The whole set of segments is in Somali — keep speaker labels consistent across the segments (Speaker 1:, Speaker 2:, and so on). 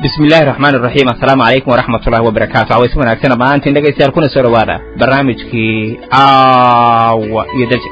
Speaker 1: bismi illaahi raxmaan iraxiim assalaamu calaykum waraxmatullahi wabarakaatu cawaysi wanaagsan dhammaantiin dhegaystayaal kuna soo dhowaada barnaamijkii caawa iyo daje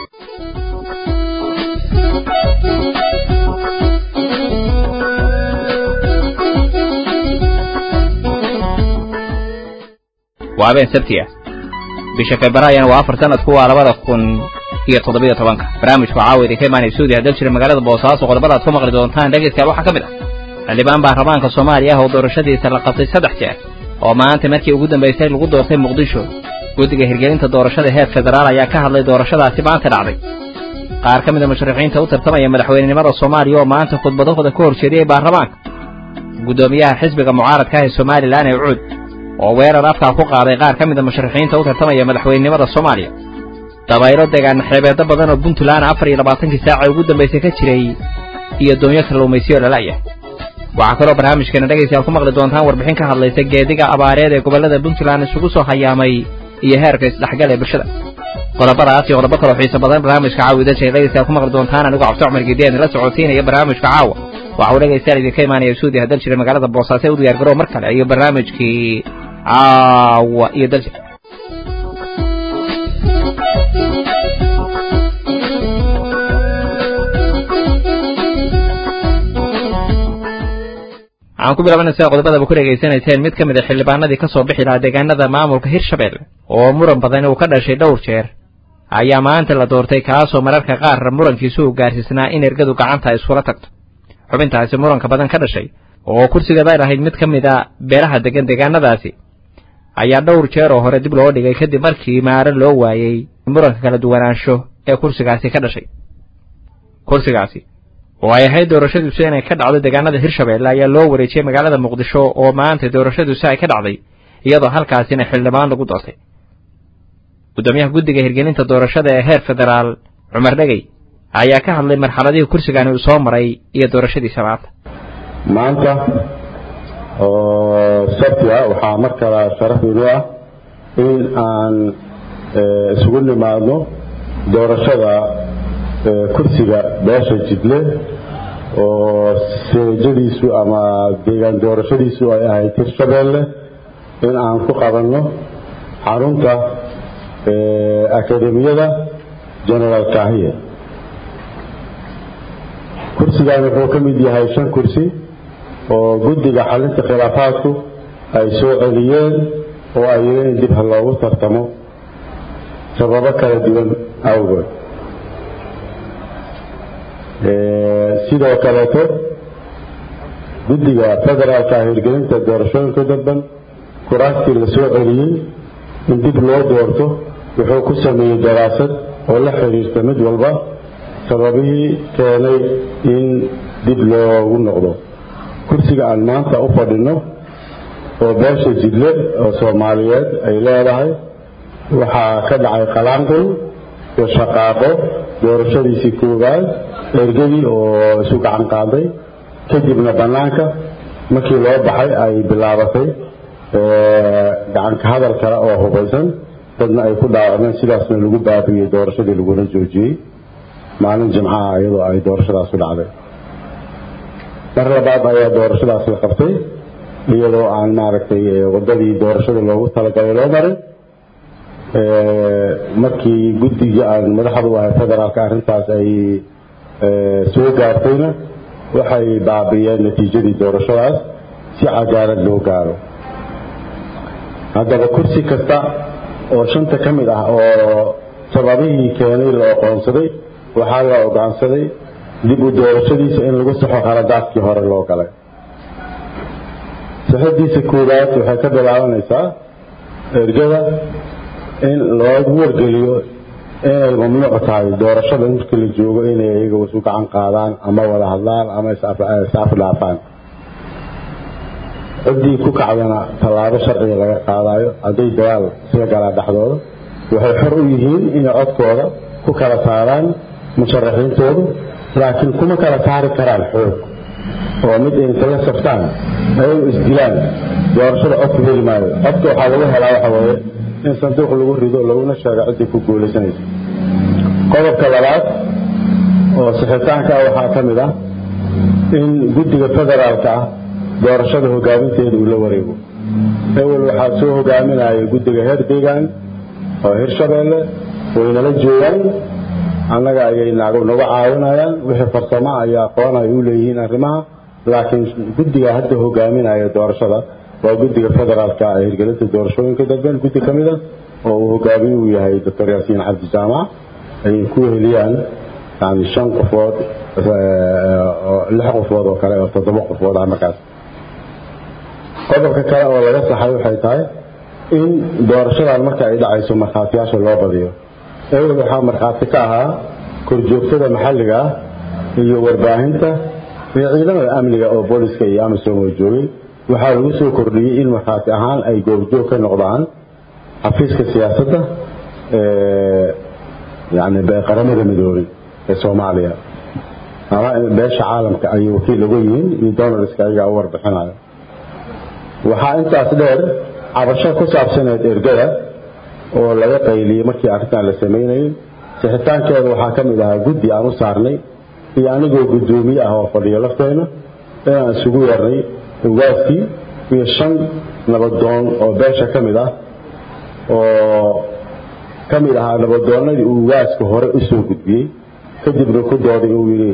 Speaker 1: waa habeen sabti ah bisha februaryana waa afar sanadku waa labada kun iyo toddobiyo tobanka barnaamijku caawa idinka imaanaya suudiya dal jira magaalada boosaaso qodobada aad ku maqli doontaan dhegaystayaal waxaa ka mid ah xildhibaan baarlamaanka soomaaliya ah oo doorashadiisa la qabtay saddex jeer oo maanta markii ugu dambaysay lagu doortay muqdisho guddiga hirgelinta doorashada heer federaal ayaa ka hadlay doorashadaasi maanta dhacday qaar ka mida musharaxiinta u tartamaya madaxweynenimada soomaaliya oo maanta khudbadahooda ka horjeediyey baarlamaanka guddoomiyaha xisbiga mucaaradka ah ee somalilan ee cuud oo weerar afkaa ku qaaday qaar ka mida musharaxiinta u tartamaya madaxweynenimada soomaaliya dabaylo degaan xeebeedo badan oo puntland afar iyo labaatankii saaca ugu dambaysay ka jiray iyo doonyo kalluumaysiyo lala'yah waxaa kaloo barnaamijkeena dhegaystayaal ku maqli doontaan warbixin ka hadlaysa geediga abaareed ee gobollada puntland isugu soo hayaamay iyo heerka isdhexgal ee bulshada qodobadaas iyo qodobo kaloo xiiso badan barnaamijka caawa idashay dhegaystayaal ku maqli doontaan anigu cabdi cumar geediyan la socodsiinaya barnaamijka caawa waxa uu dhegaystayaal idinka imaanaya suudiya hadal jira magaalada boosaaso ee u diyaar garoow mar kale iyo barnaamijkii caawa iyo dalja waxaan ku bilaabanaysaa qodobadaba ku dhegaysanayseen mid ka mid a xildhibaanadii ka soo bixi lahaa deegaanada maamulka hirshabelle oo muran badan uu ka dhashay dhowr jeer ayaa maanta la doortay kaasoo mararka qaar murankiisu uu gaarsiisnaa in ergadu gacanta ay iskula tagto xubintaasi muranka badan ka dhashay oo kursigeeda ay lahayd mid ka mid a beelaha degan deegaanadaasi ayaa dhowr jeer oo hore dib loo dhigay kadib markii maare loo waayey muranka kala duwanaansho ee kursigaasi ka dhashay kursigaasi oo ay ahayd doorashadiisu inay ka dhacdo deegaanada hirshabelle ayaa loo wareejiyey magaalada muqdisho oo maanta doorashadiisu ay ka dhacday iyadoo halkaasina xildhibaan lagu doortay guddoomiyaha guddiga hirgelinta doorashada ee heer federaal cumar dhegey ayaa ka hadlay marxaladihii kursigani uu soo maray iyo doorashadiisa maanta
Speaker 2: maanta oo sabti ah waxaa mar kale sharaf inoo ah in aan isugu nimaadno doorashada kursiga beesha jidle oo seejadiisu ama deegaan doorashadiisu ay ahayd hirshabelle in aan ku qabanno xarunta akademiyada genaraal kahiye kursigan wuxuu ka mid yahay shan kursi oo guddiga xalinta khilaafaadku ay soo celiyeen oo ay yidhi in dib ha loogu tartamo sababo kala duwan awgood sidoo kaleeto guddiga federaalka hirgelinta doorashooyinka dalban kuraastii la soo celiyey in dib loo doorto wuxuu ku sameeyey daraasad oo la xidhiirta mid walba sababihii keenay in dib loogu noqdo kursiga aan maanta u fadhinno oo beesha jidle oo soomaaliyeed ay leedahay waxaa ka dhacay qalaanqul iyo shaqaaqo doorashadiisii koowaad ergadii oo isu gacan qaaday kadibna bannaanka markii loo baxay ay bilaabatay gacanka hadal kale oo hubaysan dadna ay ku dhaawacmeen sidaasna lagu baabiyey doorashadii laguna joojiyey maalin jimcaha iyadoo ay doorashadaas u dhacday mar labaad ayaa doorashadaas la qabtay iyadoo aan maaragtay waddadii doorashada loogu talagalay loo marin markii guddigii aan madaxda u ahay federaalka arrintaas ay soo gaartayna waxay baabiyeen natiijadii doorashadaas si cadaalad loo gaaro haddaba kursi kasta oo shanta ka mid ah oo sababihii keenay la oqoonsaday waxaa la ogaansaday dib u doorashadiisa in lagu saxo khaladaadkii hore loo galay saxadiisa koowaad waxay ka bilaabanaysaa ergada in loogu wargeliyo inay mamnuuc tahay doorashada markii la joogo inay iyaga isu gacan qaadaan ama wada hadlaan ama is-afdhaafaan ciddii ku kacdana tallaabo sharciga laga qaadayo hadday dagaal isla galaa dhexdooda waxay xor u yihiin inay codkooda ku kala saaraan musharaxiintoodu laakiin kuma kala saari karaan xoog oo mid intala saftaan ayagu isdilaan doorashada codku heli maayo codka waxaa lagu helaa waxa weeye in sanduuq lagu rido laguna sheego ciddii ku guulaysanaysa qodobka labaad oo sixitaanka ah waxaa ka mid ah in guddiga federaalka ah doorashada hogaaminteeda uu la wareego ewel waxaa soo hogaaminaya guddiga heer deegaan oo hirshabeelle waynala joogaan annaga ayay nagu caawinayaan wixii farsamo ayaa aqoon ay u leeyihiin arrimaha laakiin guddiga hadda hogaaminaya doorashada waa guddiga federaalka ee hirgelinta doorashooyinka dalben guddi ka mid a oo uu hogaamiye uu yahay doctor yaasiin cabdi jaamac ay ku heliyaan yani shan qofood lix qofood oo kale oo toddoba qofood ah markaas qodobka kale oo laga saxay waxay tahay in doorashadan marka ay dhacayso markhaatiyaasha loo badiyo ewel waxaa markhaati ka ahaa korjoogtada maxalliga ah iyo warbaahinta iyo ciidamada amniga oo booliska iyo amisom oo joogay waxaa lagu soo kordhiyey in markhaati ahaan ay goobjoog ka noqdaan xafiiska siyaasadda yani qaramada midoobay ee soomaaliya ama beesha caalamka ayay wakiil uga yihiin iyo donaldska ayagaa u warbixinayo waxaa intaas dheer cabasho ku saabsaneed ergada oo laga qayliyey markii arrintan la samaynayay sixitaankeeda waxaa ka mid ahaa guddi aan u saarnay iyo anigoo guddoomiye ah oo fadhiyo lafteenna inaan isugu yeernay ugaaskii iyo shan nabadoon oo beesha ka mid ah oo ka mid ahaa nabadoonnadii uu ugaaska hore u soo gudbiyey kadibna ku dooday uu yidhi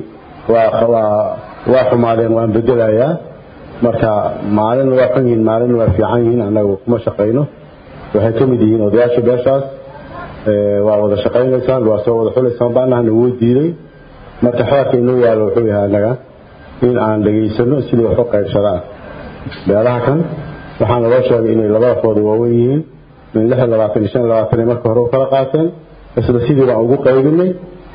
Speaker 2: waa xumaadeen waan bedelayaa marka maalin waa xun yihiin maalin waa fiican yihiin annagu kuma shaqayno waxay ka mid yihiin odayaasha beeshaas waa wada shaqaynaysaan waa soo wada xulaysaan baanahna wuu diiday marka xeerka inoo yaallo wuxuu yahay annaga in aan dhegaysano sidii wax u qaybsadaan beelaha kan waxaana loo sheegay inay labadafooda waaweyn yihiin min lix iyo labaatan iyo shan iyo labaatanay marka hore u kala qaateen isla sidii baan ugu qaybinay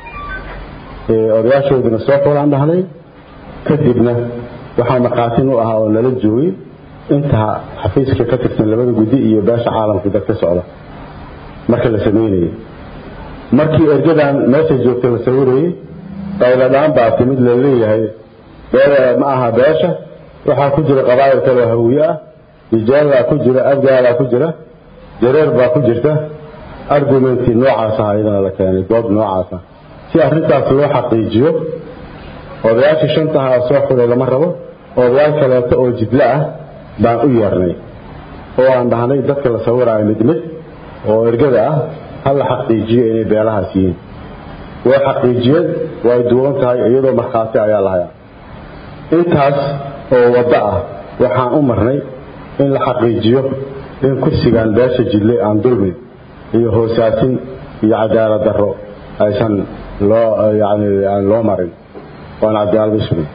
Speaker 2: odayaashoodina soo xulaan dhahnay kadibna waxaa markhaatin u ahaa oo nala joogay intaa xafiiska ka tirsan labada guddi iyo beesha caalamka dad ka socda marka la samaynayay markii ergadan meesha joogta la sawirayey qayladhaan baa timid la leeyahay ma aha beesha waxaa ku jira qabaa'il kaloo hawiye ah rijaalbaa ku jira abgaalaa ku jira jareer baa ku jirta argumentii noocaas ah iyadana la keenay dood noocaas ah si arrintaas loo xaqiijiyo odayaashii shantaha soo xulay lama rabo odayaal kaleeto oo jidlo ah baan u yeernay oo aan dhahnay dadka la sawiraayo mid mid oo ergada ah ha la xaqiijiyo inay beelahaas yihiin way xaqiijiyeen way duwan tahay iyadoo markhaati ayaa lahayaa intaas oo waddo ah waxaan u marnay in la xaqiijiyo in kursigan beesha jidle aan dulmin iyo hoosaasin iyo cadaalad darro aysan loo yani aan loo marin waan cadaalad u sugin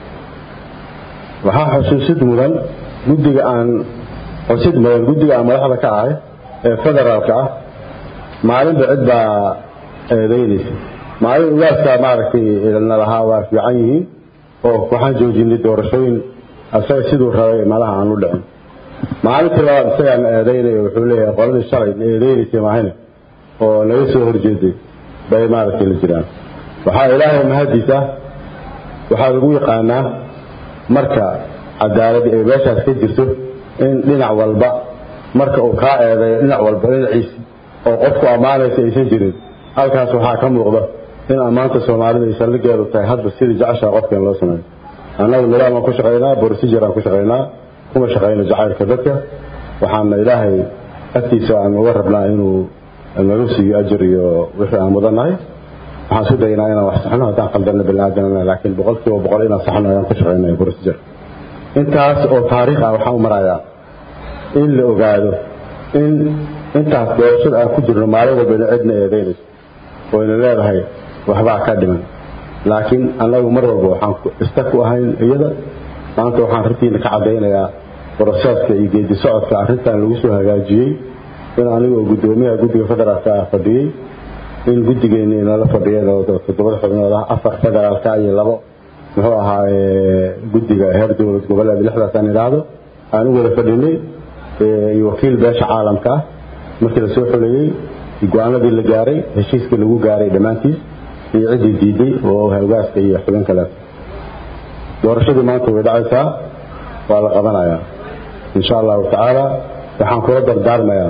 Speaker 2: waxaa xusuusid mudan guddiga aan xusid mudan guddiga aan madaxda ka ahay ee federaalka ah maalinba cid baa eedaynaysa maalin ugaaskaa maaragtay na lahaa waa fiican yihiin oo waxaan joojinay doorashooyin asaga siduu rabay malaha aan u dhicin maalintii labaad isagaa na eedaynay wuxuu leeyahay qoladii shalay na eedaynaysay maahine oo naga soo horjeeday bay maaragtay la jiraan waxaa ilaahay mahadiis ah waxaa lagu yaqaanaa marka cadaaladi ay meeshaas ka jirto in dhinac walba marka uu kaa eedeeyo dhinac walba dhinaciisi oo qofku ammaanaysa aysan jirin halkaas waxaa ka muuqda in ammaanta soomaalida ay saldhigeedu tahay hadba sidii jeceshaa qofkan loo sameeyo annagu nidaam aan ku shaqaynaa borosijir aan ku shaqaynaa kuma shaqayno jacaylka dadka waxaana ilaahay agtiisa aan uga rabnaa inuu nagu siiyo ajir iyo wixii aan mudannahay waxaan isku daynaa inaan wax saxno haddaan qaldanna biniaadanana laakiin boqolkiiba boqol inaan saxno ayaan ku shaqaynaya borosijir intaas oo taariikh ah waxaan u marayaa in la ogaado in intaas doorashada aan ku jirno maalin walbayna cidna eedaynayso wayna leedahay waxbaa ka dhiman laakiin annagu mar walba waxaan ista ku ahayn iyada maanta waxaan runtiina ka caddaynayaa broseska iyo geedi socodka arrintan lagu soo hagaajiyey in anigoo guddoomiyaha guddiga federaalka ah fadhiyey in guddigeeni inala fadhiyeen oo toddobada xubnood ah afar federaalka iyo labo muxuu ahaa guddiga heer dowlad goboleed lixdaas aan idhaahdo aan u wada fadhinay iyo wakiil beesha caalamka ah markii la soo xuleeyey go-aanadii la gaaray heshiiskii lagu gaaray dhammaantiis iyo ciddii diiday oo hogaaska iyo xubin kale doorashadii maanta way dhacaysaa waa la qabanayaa insha allahu tacaala waxaan kula dardaarmayaa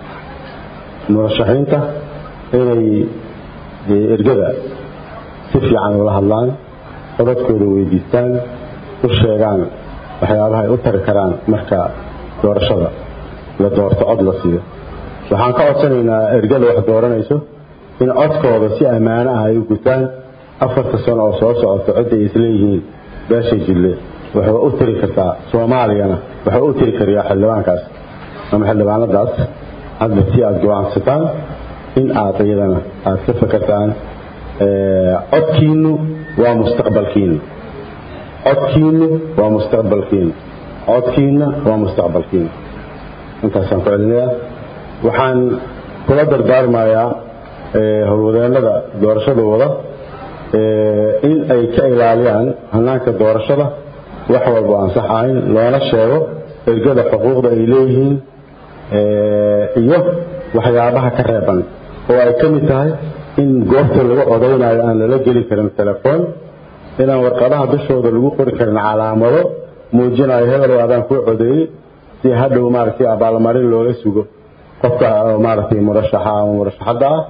Speaker 2: murashaxiinta inay ergada si fiican ula hadlaan codadkooda weydiistaan u sheegaan waxyaabaha ay u tari karaan marka doorashada la doorto cod la siiyo waxaan ka codsanaynaa ergada wax dooranayso in codkooda si ammaano ah ay u gutaan afarta sano oo soo socoto cidda ay isleeyihiin beesha jille waxay u tiri kartaa soomaaliyana waxay u tiri kariyaa xildhibaankaas ama xildhibaanadaas hadba si aada go-aansataan in aad iyadana aada ka fakartaan codkiinu waa mustaqbalkiinu codkiinu waa mustaqbalkiinu codkiina waa mustaqbalkiina intaasaan ku celinayaa waxaan kula dardaarmayaa howlwadeennada doorashada wada in ay ka ilaaliyaan hanaanka doorashada wax walba aan sax ahayn loona sheego ergada xuquuqda ay leeyihiin iyo waxyaabaha ka reeban oo ay ka mid tahay in goobta lagu codaynayo aan lala geli karin telefoon inaan warqadaha dushooda lagu qori karin calaamado muujinayo hebel adaan kuu codeeyey si hadhow maaragtay abaalmarin looga sugo qofka maaragtay murashaxa ama murashaxadda ah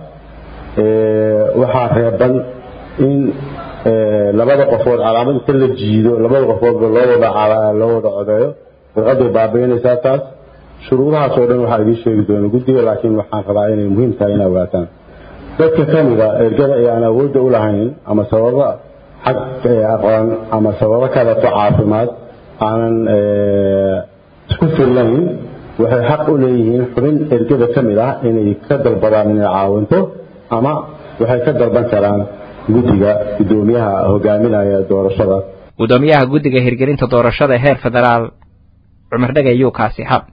Speaker 2: waxaa reeban in labada qofood calaamad inta la jiido labada qofoodba loo wada loo wada codeeyo warqaday baabiinaysaa taas shuruudahaas oo dhan waxaa idiin sheegi doona guddiga laakiin waxaan rabaa inay muhiim tahay inaa ogaataan dadka ka mida ergada ee aan awoodda u lahayn ama sababa xag aqoon ama sababo kaleeto caafimaad aanan isku fillayn waxay xaq u leeyihiin xubin ergada ka mid ah inay ka dalbadaan inay caawinto ama waxay ka dalban karaan guddiga guddoomiyaha hogaaminaya doorashada
Speaker 1: guddoomiyaha guddiga hirgelinta doorashada heer federaal cumar dhegay yuu kaasi hab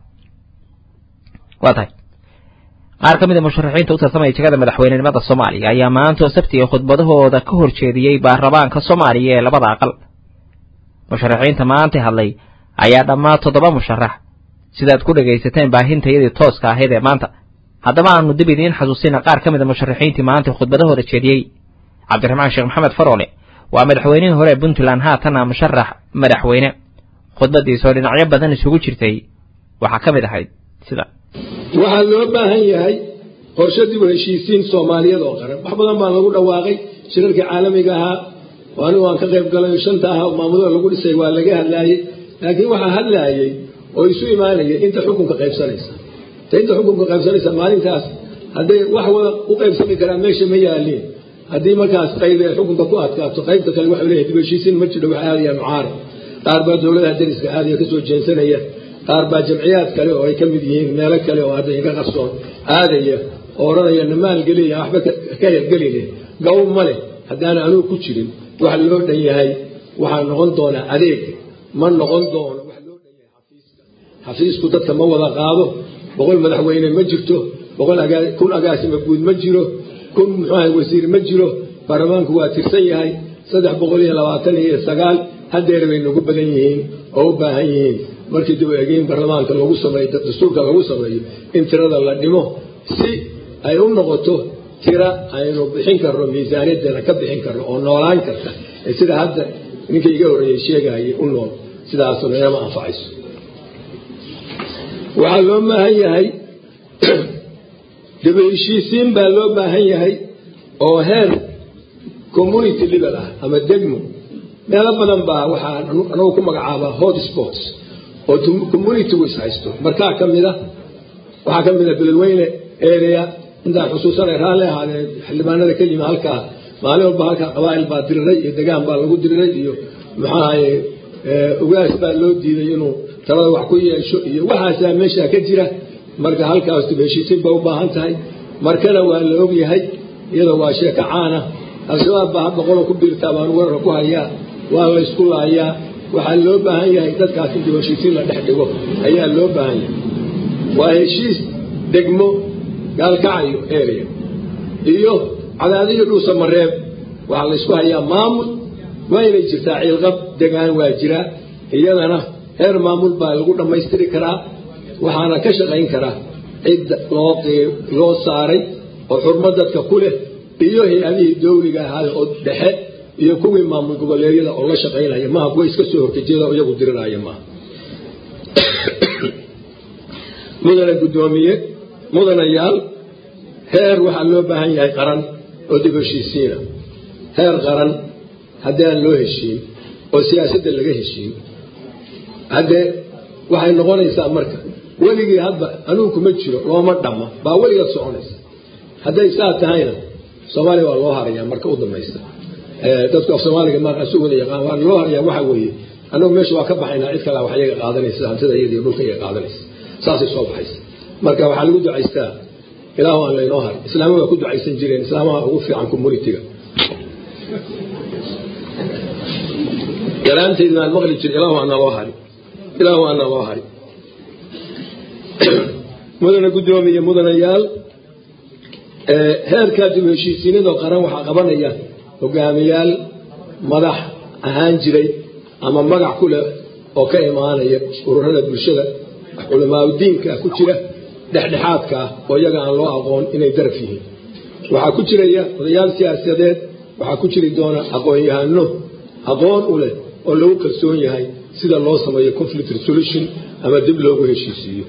Speaker 1: waa tahay qaar ka mid a musharaxiinta u tartamaya jegada madaxweynenimada soomaaliya ayaa maanta oo sabtiga khudbadahooda ka hor jeediyey baarlamaanka soomaaliya ee labada aqal musharaxiinta maanta hadlay ayaa dhammaan toddoba musharax sidaad ku dhegaysateen baahintayadii tooska ahayd ee maanta haddaba aanu dib idiin xasuusina qaar ka mid a musharaxiintii maanta khudbadahooda jeediyey cabdiraxmaan sheekh maxamed faroole waa madaxweynihii hore ee puntland haatana musharax madaxweyne khudbadiisoo dhinacyo badan isugu jirtay waxaa ka mid ahayd sida
Speaker 3: waxaa loo baahan yahay qorshe dib u heshiisiin soomaaliyeed oo qaran wax badan baa lagu dhawaaqay shirarkii caalamiga ahaa oo anigu aan ka qayb galay shanta aha maamulada lagu dhisay waa laga hadlaayey laakiin waxaa hadlaayay oo isu imaanaya inta xukunka qaybsanaysa ta inta xukunka qaybsanaysa maalintaas hadday wax wada u qaybsami karaan meesha ma yaaliin haddii markaas qayb ee xukunka ku adkaato qaybta kale waxay leeyahay dib u heshiisiin ma jiro waxay aadayaan mucaarad qaar baa dowladaha dariska aadaya kasoo jeensanaya qaar baa jamciyaad kale oo ay ka mid yihiin meelo kale oo hadda inka qarsoon aadaya oo odhanaya na maalgeliya waxba ka hergeline gaw ma leh haddaana anugu ku jirin wax loo dhan yahay waxaa noqon doonaa adeeg ma noqon doono wax loo dhan yahay xafiiska xafiisku dadka ma wada qaado boqol madaxweyne ma jirto boqol kun agaasima guud ma jiro kun muxuaha wasiir ma jiro baarlamaanku waa tirsan yahay saddex boqol iyo labaatan iyo sagaal hadeer bay nagu badan yihiin oo u baahan yihiin markii dib u egeyn baarlamaanka lagu sameeyo dastuurka lagu sameeyo in tirada la dhimo si ay u noqoto tira aynu bixin karno miisaaniyadeena ka bixin karno oo noolaan karta ee sida hadda ninkii iga horreeyey sheegayay u nool sidaasuna inama anfacayso waxaa loo baahan yahay dib u heshiisiin baa loo baahan yahay oo heer community level ah ama degmo meelo badan baa waxaa anagu ku magacaabaa hot sports oo communitygu is haysto markaa ka mida waxaa ka mida beledweyne area intaan xusuusanay raalli ahaadee xildhibaanada ka yimi halkaa maalin walba halkaa qabaa'il baa diriray iyo degaan baa lagu diriray iyo maxaahaye ugaas baa loo diiday inuu talada wax ku yeesho iyo waxaasaa meeshaa ka jira marka halkaas dib heshiisiin bay u baahan tahay markana waa la ogyahay iyada waa sheeko caana al-shabaab baa hadda qola ku biirtaa baan weerara ku hayaa waa la ysku laayaa waxaa loo baahan yahay dadkaas in dib heshiisiin la dhex dhigo ayaa loo baahan yahay waa heshiis degmo gaalkacayo area iyo cadaadiyo dhuusa mareeb waxaa la ysku hayaa maamul waa inay jirtaa ciilqab degaan waa jiraa iyadana heer maamul baa lagu dhammaystiri karaa waxaana ka shaqayn karaa cidda loo loo saaray oo xurmo dadka ku leh iyo hay-adihii dawliga ahaay oo dhexe iyo kuwii maamul goboleedyada oo la shaqaynaya maaha kuwa iska soo horkejeeda oo iyagu dirinaya maaha mudane guddoomiye mudanayaal heer waxaa loo baahan yahay qaran oo dib heshiisiina heer qaran haddii aan loo heshiin oo siyaasadda laga heshiin haddee waxay noqonaysaa marka weligii hadba anugu kuma jiro looma dhamma baa weligeed soconaysa hadday saa tahayna soomaaliya waa loo harayaa marka u dambaysta dadku af soomaaliga maaqa si wada yaqaan waa loo harayaa waxa weeye annagu meesha waa ka baxaynaa cid kale wax iyaga qaadanaysa hantida iyadiyo dhulka iyaga qaadanaysa saasay soo baxaysa marka waxaa lagu ducaystaa ilaahu aan laynoo harin islaama waa ku ducaysan jireen islaamaha ugu fiican communitiga galaantaydi baan maqli jir ilaahu aan naloo harin ilaahu aan naloo harin mudana guddoomiye mudanayaal heerkaa dib heshiisiinadoo qaran waxaa qabanaya hogaamiyaal madax ahaan jiray ama magac ku leh oo ka imaanaya ururada bulshada culamaauddiinka ku jira dhexdhexaadka ah oo iyaga aan loo aqoon inay daraf yihiin waxaa ku jiraya odayaal siyaasadeed waxaa ku jiri doona aqoon-yahano aqoon u leh oo lagu kalsoon yahay sida loo sameeyo conflict resolution ama dib loogu heshiisiiyo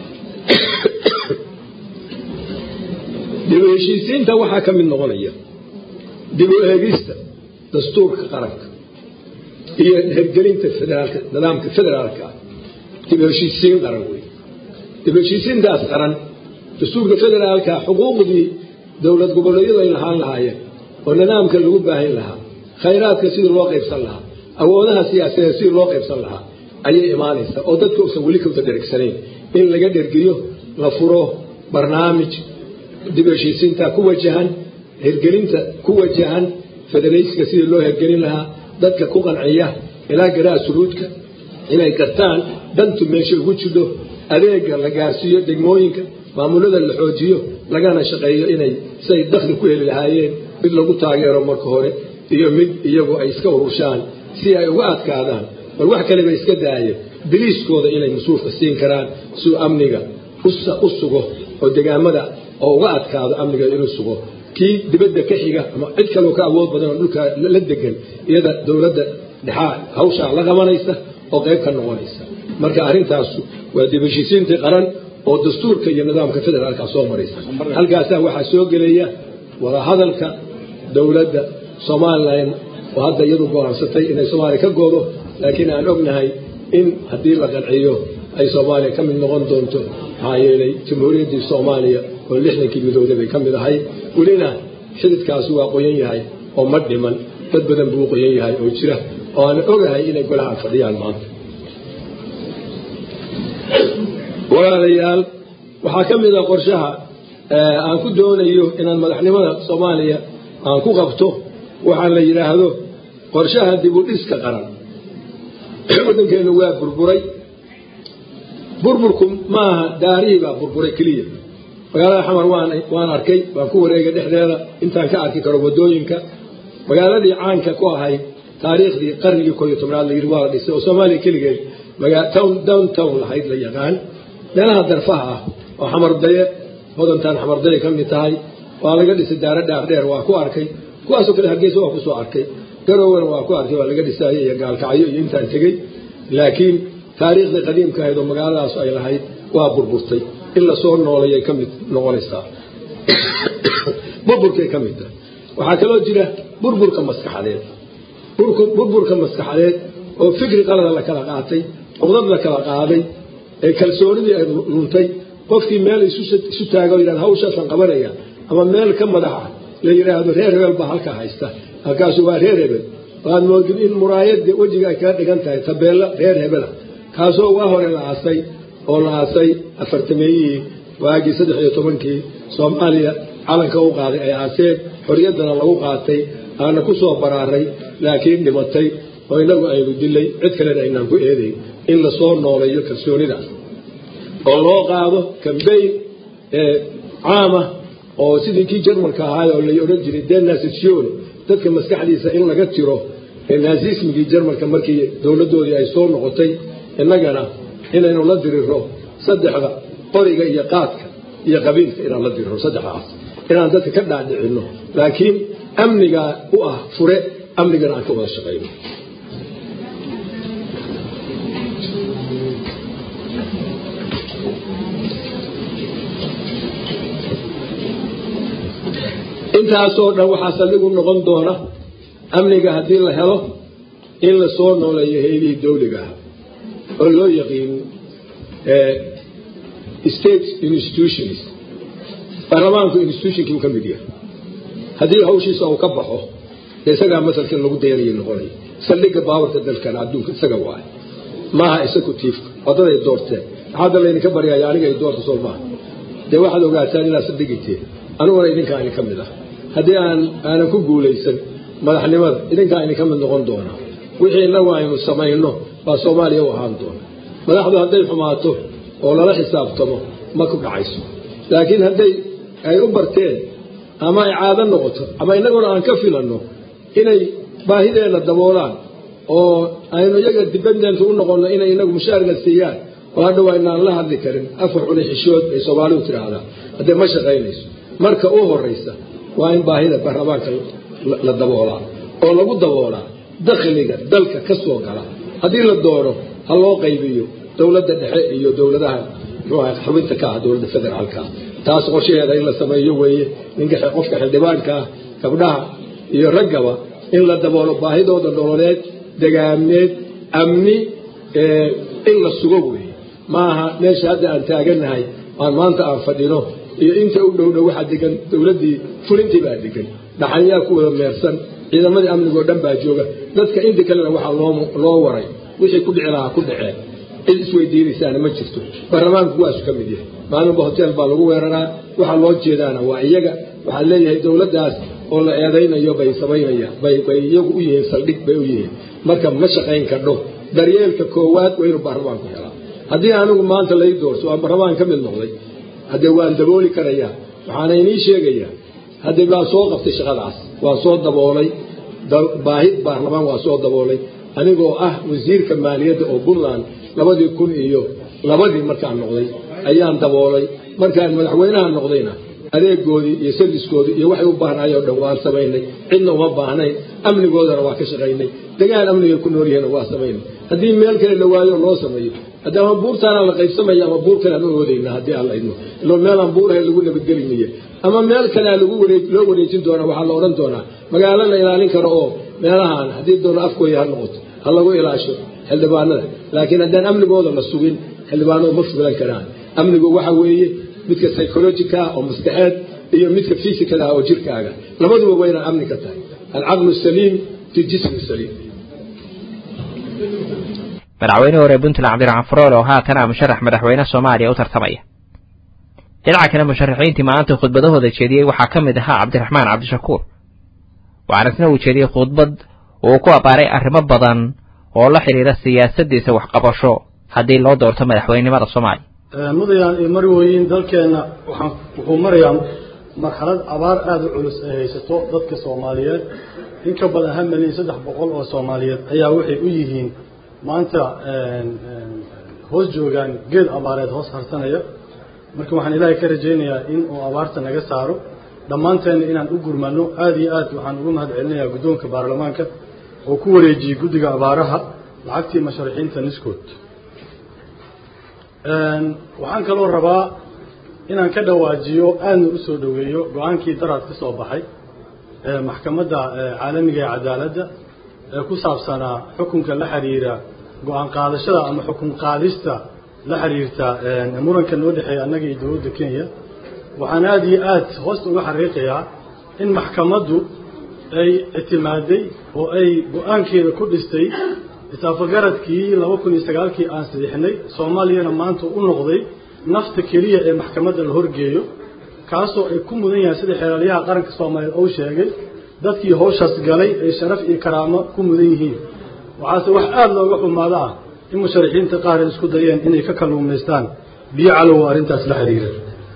Speaker 3: dib u heshiisiinta waxaa ka mid noqonaya dib u eegista dastuurka qaranka iyo hergelinta federaalka nidaamka federaalka ah dib u heshiisiin qaran wey dib u heshiisiintaas qaran dastuurka federaalka xuquuqdii dowlad goboleedyadu ay lahaan lahaayeen oo nidaamka lagu baahin lahaa khayraadka sidii loo qaybsan lahaa awoodaha siyaasadeed sidii loo qaybsan lahaa ayay imaanaysaa oo dadka uusan weli kawda dhergsanayn in laga dhergiyo la furo barnaamij dib u heshiisiinta ku wajahan hirgelinta ku wajahan federaysiga sidii loo hirgelin lahaa dadka ku qanciya ilaa garaa suruudka inay gartaan dantu meesha ugu jidho adeega la gaarsiiyo degmooyinka maamulada la xoojiyo lagana shaqeeyo inay siay dakhli ku heli lahaayeen mid lagu taageero marka hore iyo mid iyagu ay iska ururshaan si ay uga adkaadaan bal wax kaleba iska daayeen biliiskooda inay mas-uulka siin karaan siuu amniga u sugo oo degaamada oo uga adkaado amniga inuu sugo kii dibadda ka xiga ama cid kaloo ka awood badan oo dhulka la degan iyada dowladda dhexaa hawshaa la qabanaysa oo qayb ka noqonaysa marka arrintaasu waa dib heshiisiintii qaran oo dastuurka iyo nidaamka federaalka soo maraysa halkaasaa waxaa soo gelaya wadahadalka dowladda somalilan oo hadda iyadu go-aansatay inay soomaaliya ka goodo laakiin aan ognahay in haddii la qanciyo ay soomaaliya ka mid noqon doonto maxaa yeelay jamhuuriyaddii soomaaliya oo lixdankii midooday bay ka mid ahay welina xididkaasi waa qoyan yahay oo ma dhiman dad badan buu qoyan yahay oo jira oo aan ogahay inay golaha fadhiyaan maanta walaalayaal waxaa ka mid a qorshaha aan ku doonayo inaan madaxnimada soomaaliya aan ku qabto waxaa la yidhaahdo qorshaha dib u dhiska qaran waddankeennu waa burburay burburku maaha daarihii baa burburay keliya magaalada xamar waan arkay waan ku wareegay dhexdeeda intaan ka arki karo waddooyinka magaaladii caanka ku ahayd taariikhdii qarnigii kooiyo tobnaad layidhi waa la dhisay oo soomaaliya keligeed down town lahayd la yaqaan meelaha darfaha ah oo xamardaye hodantaan xamardaye ka mid tahay waa laga dhisay daaro dhaardheer waa ku arkay kuwaasoo kale hargeysa waa kusoo arkay garowena waa ku arkay waa laga dhisaayo iyo gaalkacyo iyo intaan tegey laakiin taariikhdii qadiimka ahayd oo magaaladaas ay lahayd waa burburtay in lasoo noolayay ka mid noqonaysaa burburkay ka mid tahay waxaa kaloo jira burburka maskaxadeed burburka maskaxadeed oo fikri qalada la kala qaatay cuqdad la kala qaaday ee kalsoonidii ay luntay qofkii meel isu taago yidhahda hawshaasaan qabanaya ama meel ka madaxa la yidhaahdo reer hebel baa halkaa haysta halkaasu waa reer hebel waad moodid in muraayadda wejiga ay kaga dhigan tahay tabeella reer hebela kaasoo waa hore la aasay oo la aasay afartameeyihii waagii saddex iyo tobankii soomaaliya calanka u qaaday ay aaseen xorriyaddana lagu qaatay aana ku soo baraaray laakiin dhimatay oo innagu aynu dilay cid kalena aynaan ku eedayn in lasoo nooleeyo kalsoonidaas oo loo qaado kambayn caama oo sidii kii jarmalka ahaay oo lay odhan jiray denasation dadka maskaxdiisa in laga tiro naasismigii jarmalka markii dowladdoodii ay soo noqotay innagana inaynu la diriro saddexda qoriga iyo qaadka iyo qabiilka inaan la diriro saddexdaas inaan dadka ka dhaadhicinno laakiin amnigaa u ah fure amnigana aan ka wada shaqayno intaasoo dhan waxaa saldhigu noqon doona amniga haddii la helo in la soo nooleeyo heylihii dawliga ah oo loo yaqiin state institutions baarlamaanku institutionkii uu ka mid yahay haddii hawshiisa uu ka baxo dee isagaa masalkan lagu dayanayo noqonaya saldhigga baawarka dalkan adduunka isaga waayo maaha executiifka wadaday doorteen hadda laydinka baryaya aniga ay doorta soo maaha dee waxaad ogaataan inaad saldhigayteen aniguna idinkaa idin ka mid ah haddii aan aanan ku guulaysan madaxnimada idinkaa idin ka mid noqon doonaa wixii innagu aynu samayno baa soomaaliya u ahaan doona madaxdu hadday xumaato oo lala xisaabtamo ma ku dhacayso laakiin hadday ay u barteen ama ay caado noqoto ama innaguna aan ka filanno inay baahideenna daboolaan oo aynu iyaga dibendent u noqonno inay inagu mushaarga siiyaan oo hadhow aynaan la hadli karin afar cuni xishood ay soomaalidu tidhaahdaa haddee ma shaqaynayso marka u horraysa waa in baahida baarlamaanka la daboolaa oo lagu daboolaa dakhliga dalka ka soo gala haddii la doono ha loo qaybiyo dowladda dhexe iyo dowladaha muxuu ahay xubinta ka ah dowladda federaalka ah taas qorshaheeda in la sameeyo weeye ninka qofka xildhibaanka ah gabdhaha iyo raggaba in la daboolo baahidooda nololeed degaameed amni in la sugo weeye maaha meesha hadda aan taagannahay aan maanta aan fadhino iyo inta u dhowdhow waxaa degan dowladdii fulintii baa degan dhaxanyaa ku wada meersan ciidamadii amnigoo dhan baa jooga dadka inta kalena waxaa loo waray wixii ku dhici lahaa ku dhaceen cid isweydiinaysaana ma jirto baarlamaanku waasu ka mid yahay maalinba hotel baa lagu weeraraa waxaa loo jeedaana waa iyaga waxaa leeyahay dowladdaas oo la eedaynayo bay samaynayaan bay bay iyagu u yihiin saldhig bay u yihiin marka ma shaqayn kadho daryeelka koowaad waa inuu baarlamaanku helaa haddii anigu maanta lay doorto aan baarlamaan ka mid noqday haddee waan dabooli karayaa waxaana inii sheegayaa haddee baan soo qabtay shaqadaas waan soo daboolay baahi baarlamaan waa soo daboolay anigoo ah wasiirka maaliyadda oo puntland labadii kun iyo labadii markaan noqday ayaan daboolay markaan madaxweynaha noqdayna adeegoodii iyo sardiskoodii iyo waxay u baahnaayoo dhan waan samaynay cidna uma baahnayn amnigoodana waa ka shaqaynay degaan amnigay ku nool yihiin waa samaynay haddii meel kale la waayo loo sameeyo haddii ama buurtaana la qaybsamaya ama buur kale aan u oodayna haddii aan la idmo ilo meelaan buurahay lagu nabadgelinaye ama meel kalea lagu waree loo wareejin doonaa waxaa la odhan doonaa magaalo la ilaalin karo oo meelahaan haddii doono afkooya ha noqoto ha lagu ilaasho xildhibaanada laakiin haddaan amnigooda la sugin xildhibaanadu ma fulan karaan amnigu waxa weeye midka psychologica oo maskaxeed iyo midka physical ah oo jirkaaga labaduba waa inaan amni ka tahay alcaqlu saliim fi jismi saliim
Speaker 1: madaxweyne hore puntland cabdiraxmaan faroole oo haatan ah musharax madaxweyne soomaaliya u tartamaya dhinaca kale musharaxiintii maanta khudbadahooda jeediyey waxaa ka mid ahaa cabdiraxmaan cabdishakuur waxaana isna uu jeediyey khudbad uu ku abbaaray arrimo badan oo la xidhiira siyaasaddiisa waxqabasho haddii loo doorto madaxweynenimada soomaaliya
Speaker 4: mudayaan iyo marwooyin dalkeenna waxaan wuxuu marayaa marxalad abaar aada u culus ay haysato dadka soomaaliyeed in ka badan hal milyan saddex boqol oo soomaaliyeed ayaa waxay u yihiin maanta hoos joogaan geed abaareed hoos harsanaya marka waxaan ilaahay ka rajaynayaa in uu abaarta naga saaro dhammaanteenna inaan u gurmano aada iyo aad waxaan ugu mahad celinayaa guddoonka baarlamaanka oo ku wareejiyey guddiga abaaraha lacagtii masharixiinta niskood waxaan kaloo rabaa inaan ka dhawaajiyo aadna u soo dhoweeyo go-aankii daraad ka soo baxay maxkamadda caalamiga ee cadaaladda ee ku saabsanaa xukunka la xiriira go-aan qaadashada ama xukun qaadista la xiriirta muranka noo dhexeeya annaga iyo dowladda kenya waxaan aada iyo aad hoosta uga xariiqayaa in maxkamaddu ay ictimaaday oo ay go-aankeeda ku dhistay isaafogaradkii laba kun iyo sagaalkii aan sadixnay soomaaliyana maanta u noqday nafta keliya ee maxkamadda la horgeeyo kaasoo ay ku mudan yahay sida xeelaalyaha qaranka soomaaliyeed ou sheegay dadkii hawshaas galay ay sharaf iyo karaamo ku mudan yihiin waxaase wax aada looga xumaado ah in musharaxiinta qaar ay isku dayeen inay ka kalluumaystaan biyo calow arrintaas la xiriira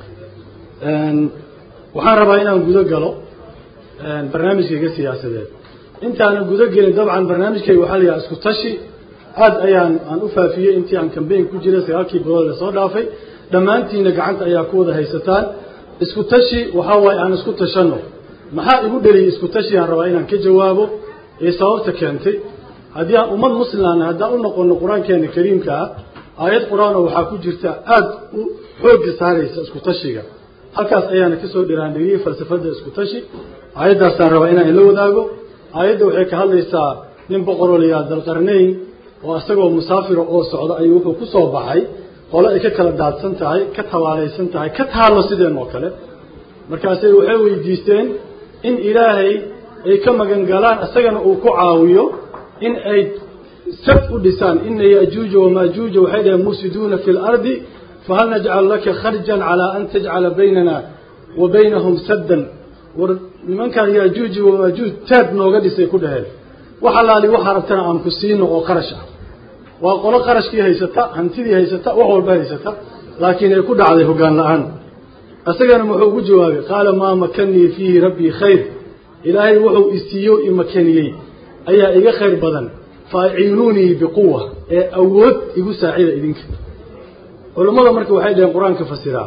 Speaker 4: waxaan rabaa inaan gudo galo barnaamijkayga siyaasadeed intaanan gudo gelin dabcan barnaamijkayga waxaa la yidhaha isku tashi aad ayaan aan u faafiyey intii aan kambeyn ku jiray sagaalkii bilood ee soo dhaafay dhammaantiina gacanta ayaa ku wada haysataan isku tashi waxaa waaye aan isku tashanno maxaa igu dheliyey isku tashi aan rabaa inaan ka jawaabo ee sababta keentay haddii aan ummad muslimana haddaan u noqono qur-aankeena kariimka ah aayad qur-aanoo waxaa ku jirta aada u xoogga saaraysa isku tashiga halkaas ayaana kasoo dhiraandhiriyey falsafadda isku tashi aayaddaasaan rabaa inaan ila wadaago aayadda waxay ka hadlaysaa nin boqoroo la yidhaha dalqarnayn oo isagoo musaafira oo socda ayuu wuxuu ku soo baxay qole ay ka kala daadsan tahay ka tabaalaysan tahay ka taallo sideen oo kale markaasay waxay weydiisteen in ilaahay ay ka magan galaan isagana uu ku caawiyo in ay sab u dhisaan ina yajuuja wamaajuuja waxay dhaheen mufsiduuna fi lardi fahal najcal laka kharjan calaa an tajcala baynana wa baynahum saddan war nimankan yaajuuji wamaajuuj taad nooga dhisay ku dhaheen wax allaali waxaa rabtana aan ku siino oo qarash ah waa qolo qarashkii haysata hantidii haysata wax walba haysata laakiin ay ku dhacday hoggaan la-aan isagana muxuu ugu jawaabay qaala maa makanii fiihi rabbii khayr ilaahay wuxuu isiiyo imakaniyey ayaa iga khayr badan faaciinuunii biquwa ee awood igu saacida idinka culammada marka waxay dhaheen qur-aanka fasiraa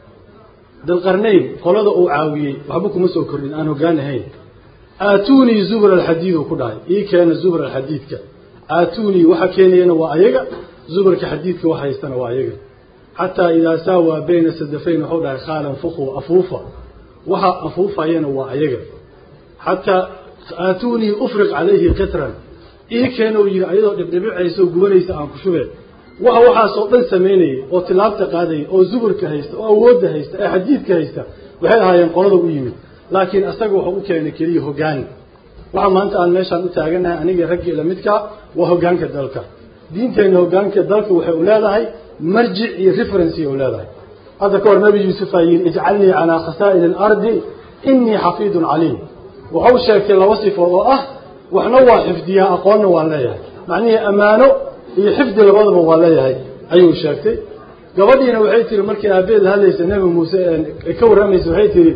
Speaker 4: dalqarnayn qolada uu caawiyey waxba kuma soo kordhin aan hoggaan ahayn aatuunii zubra alxadiid uu ku dhahay ii keena zubra alxadiidka aatuunii waxa keenayana waa ayaga zubarka xadiidka wax haystana waa ayaga xataa idaa saawaa bayna sadafayn waxuu dhahay khaalan fuqu afuufa waxa afuufayana waa ayaga xataa aatuunii ufriq calayhi qitran ii keena uu yidhi ayadoo dhibdhibicaysa oo gubanaysa aan ku shubeen waxa waxaasoo dhan samaynayay oo tilaabta qaadayay oo zuburka haysta oo awoodda haysta ee xadiidka haysta waxay ahaayeen qolada u yimid laakiin asaga wuxuu u keenay keliya hoggaan waxa maanta aan meeshaan u taaganahay aniga raggii lamidkaa waa hoggaanka dalka diinteenna hoggaanka dalka waxay u leedahay marjic iyo referency u leedahay hadda ka hor nabi yuusuf aa yidhi ijcalnii calaa khasaa'ili alardi inii xafiidun caliim wuxuu sheegtay laba sifood oo ah waxna waa xifdiyaa aqoonna waan leeyahay macnihii ammaano iyo xifdi labadaba waa leeyahay ayuu sheegtay gabadhiina waxay tihi markii aabeed la hadlaysa nebi muuse ka warramaysa waxay tihi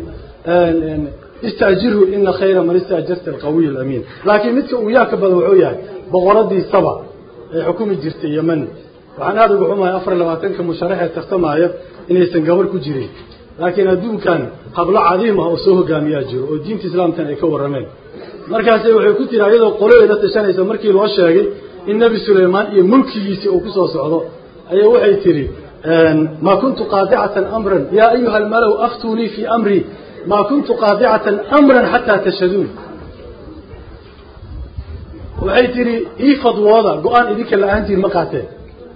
Speaker 4: istaajirhu ina khayra man istaajarta alqawiy alamiin laakiin midka uu yaaka badan wuxuu yahay boqoradii saba ee xukumi jirtay yeman waxaan aada uga xumahay afar labaatanka musharaxee tartamaayo inaysan gabar ku jirin laakiin adduunkan hablo cadiim ah oo soo hogaamiyaa jiro oo diinta islaamkan ay ka warrameen markaase waxay ku tiri ayadoo qoladeeda tashanaysa markii loo sheegay in nebi sulaymaan iyo mulkigiisii uu kusoo socdo ayaa waxay tihi maa kuntu qaadicatan amran yaa ayuha almalow aftuunii fii amrii maa kuntu qaadicatan amran xataa tashhaduun waxay tihi ii fadwooda go-aan idinka la-aantiin ma qaateen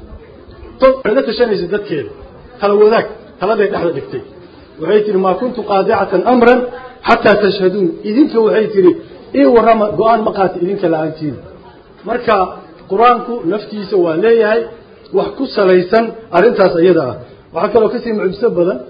Speaker 4: la tashanaysa dadkeeda kala wadaag taladay dhexda dhigtay waxay tihi maa kuntu qaadicatan amran xataa tashhaduun idinka waxay tihi ii warrama go-aan ma qaata idinka la-aantiin marka qur-aanku naftiisa waa leeyahay wax ku salaysan arrintaas iyada ah waxaa kaloo kasii mucjiso badan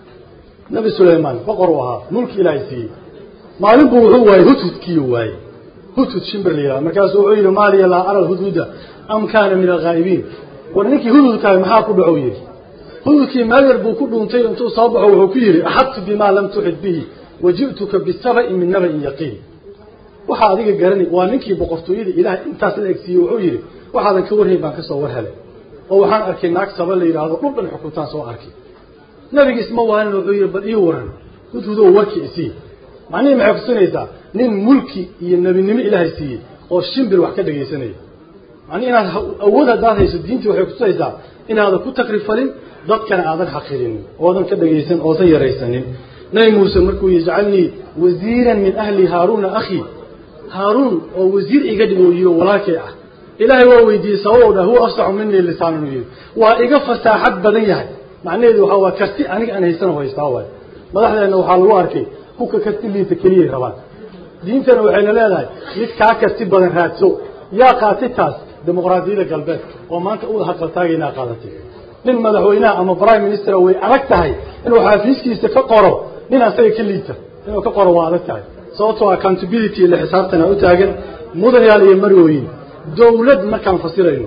Speaker 4: nabi sulaymaan boqor u ahaa mulki ilaahay siiyey maalin buu wuxuu waayey hudhudkiiu waayey hudhud shimbir la yidhaha markaasuu wuxuu yidhi maaliya laa ara alhudhuda am kaana min alghaa'ibiin war ninkii hudhudkahay maxaa ku dhacow yidhi hudhudkii meel yar buu ku dhuuntay intuu soo baxo wuxuu ku yidhi axadtu bimaa lam tuxid bihi wa ji'tuka bisaba'in min naba'in yaqiin waxaa adiga garanay waa ninkii boqortooyada ilaah intaas la egsiiyey wuxuu yidhi waxaadan ka warhayn baan ka soo war helay oo waxaan arkay naag saba la yidhaahdo dhul dhan xukuntaan soo arkay nabiga isma waanin wuxuu yidhi bal ii waran hudhudow warki isii macnihii maxay kusinaysaa nin mulki iyo nebinimo ilaahay siiyey oo shimbir wax ka dhegaysanaya macnihi inaad awood haddaad hayso diintii waxay kutusaysaa inaadan ku takrifalin dadkana aadan xaqirinin oodan ka dhegaysan oodan yaraysanin nabi muuse markuu yijcalnii wasiiran min ahli haaruuna akhii haaruun oo wasiir iga dhig oo yidhi walaalkay ah ilaahay waa weydiiyey sababou dha huwa afsaxu minii lisaanan yidhi waa iga fasaaxad badan yahay macnaheedu waxaa waa karti aniga aan haysano haystaa waay madaxdeenna waxaa lagu arkay kuka karti liita keliyay rabaan diintana waxayna leedahay mid kaa karti badan raadso yaa qaati taas dimuqraadiyadda galbeedka oo maanta u haqaltaagaynaa qaadatay nin madaxweynaha ama prime minister way adag tahay inuu xaafiiskiisa ka qoro nin asaga ka liita inuu ka qoro waa adag tahay sababtoo accountability ile xisaabtana u taagan mudayaal iyo marwooyin dawlad markaan fasirayno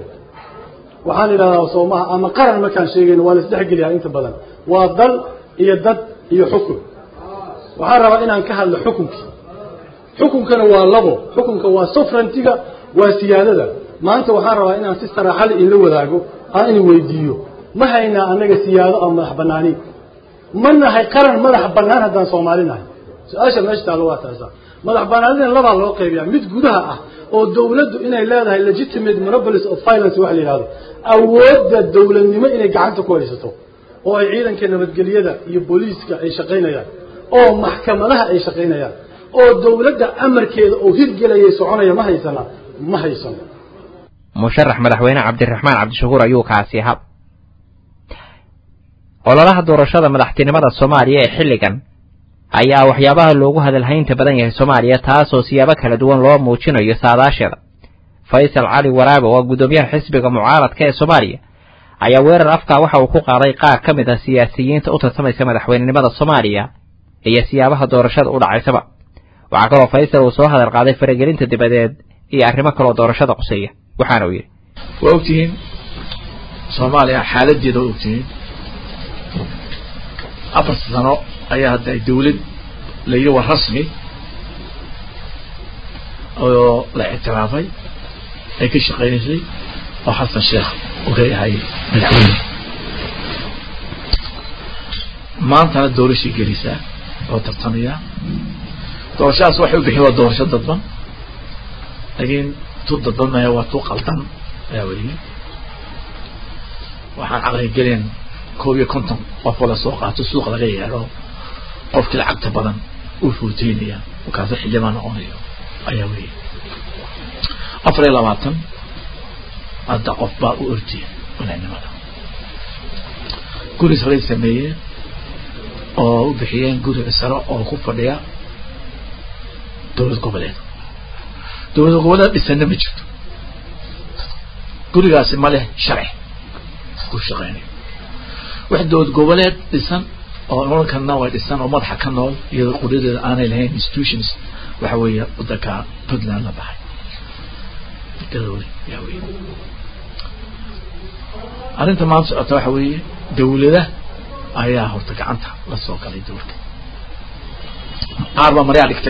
Speaker 4: waxaan idhahdaa soomaha ama qaran markaan sheegayno waa la isdhexgeliyaa inta badan waa dal iyo dad iyo xukun waxaan rabaa inaan ka hadlo xukunkii xukunkana waa labo xukunka waa sovereigntiga waa siyaadada maanta waxaan rabaa inaan si saraaxale inla wadaago aan in weydiiyo ma haynaa annaga siyaado ama madax banaani ma nahay qaran madax banaan haddaan soomaali nahay su-aasha meesha taalo waa taasa madax banaanidana labaa loo qaybiyaa mid gudaha ah oo dawladdu inay leedahay legitimate monopolies of violence waxa la yidhahdo awoodda dawladnimo inay gacanta ku haysato oo ay ciidanka nabadgelyada iyo booliiska ay shaqaynayaan oo maxkamadaha ay shaqaynayaan oo dawladda amarkeeda oo hirgelayay soconaya ma haysana ma haysano
Speaker 1: musharax madaxweyne cabdiraxmaan cabdishakuur ayuu kaasi ahaa ololaha doorashada madaxtinimada soomaaliya ee xilligan ayaa waxyaabaha loogu hadalhaynta badan yahay soomaaliya taasoo siyaabo kala duwan loo muujinayo saadaasheeda faysal cali waraabe oo guddoomiyaha xisbiga mucaaradka ee soomaaliya ayaa weerar afkaa waxa uu ku qaaday qaar ka mid ah siyaasiyiinta u tartamaysa madaxweynenimada soomaaliya iyo siyaabaha doorashada u dhacaysaba waxaa kaloo faysal uu soo hadal qaaday faragelinta dibadeed iyo arrimo kaloo doorashada quseeya waxaana uu yidhi
Speaker 5: waa ogtihiin soomaaliya xaaladeeda waa ogtihiin afar sano ayaa hadda dawlad la yidhi waa rasmi oo la ictiraafay ay ka shaqeynaysay oo xasan sheekh uu ka yahay madaxweyne maantana doorashay gelisaa oo tartamayaa doorashadaas waxay u bixin waa doorasho dadban laakiin tu dadban maya waa tu qaldan ayaa weliye waxaan caqli gelin koob iyo konton qof oo lasoo qaato suuq laga yeedho qofkii lacagta badan uu fuuteynaya markaasa xildhibaan noqonayo ayaa weliye afar iyo labaatan hadda qof baa u ordiya madaxnimada guri saray sameeyeen oo u bixiyeen guriga sare oo ku fadhiya dowlad goboleed dowlad goboleed dhisana ma jirto gurigaasi ma leh sharci ku shaqeynayo wax dowlad goboleed dhisan oo nololkana way dhisan oo madaxa ka nool iyadoo quryadeeda aanay lahayn institutions waxa weeye wadanka puntland la baxay gadoole yaa weye arrinta maanta socota waxa weeye dawlada ayaa horta gacanta la soo galay dowlka qaar baa maryaa dhigtay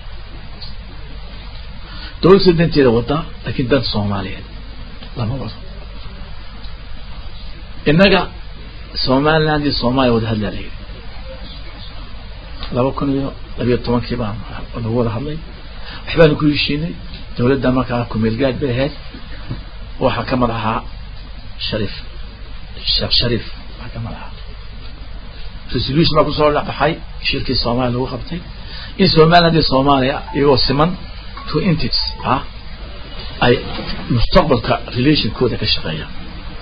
Speaker 5: dowlad sida danteeda wadaa laakiin dan soomaaliyeed lama wado innaga somaliland iyo soomaaliya wada hadlaa layidhi laba kun iyo labiyo tobankii baan lagu wada hadlay waxbaanu ku heshiinay dowladda markaa kumeelgaad bay ahayd waxaa ka mid ahaa shariif sheekh shariif waxaa ka mid ahaa resolution baa kusoo dhaxay shirkii soomaaliya lagu qabtay in somaliland iyo soomaaliya iyagoo siman two entities ah ay mustaqbalka relationkooda ka shaqeeyaan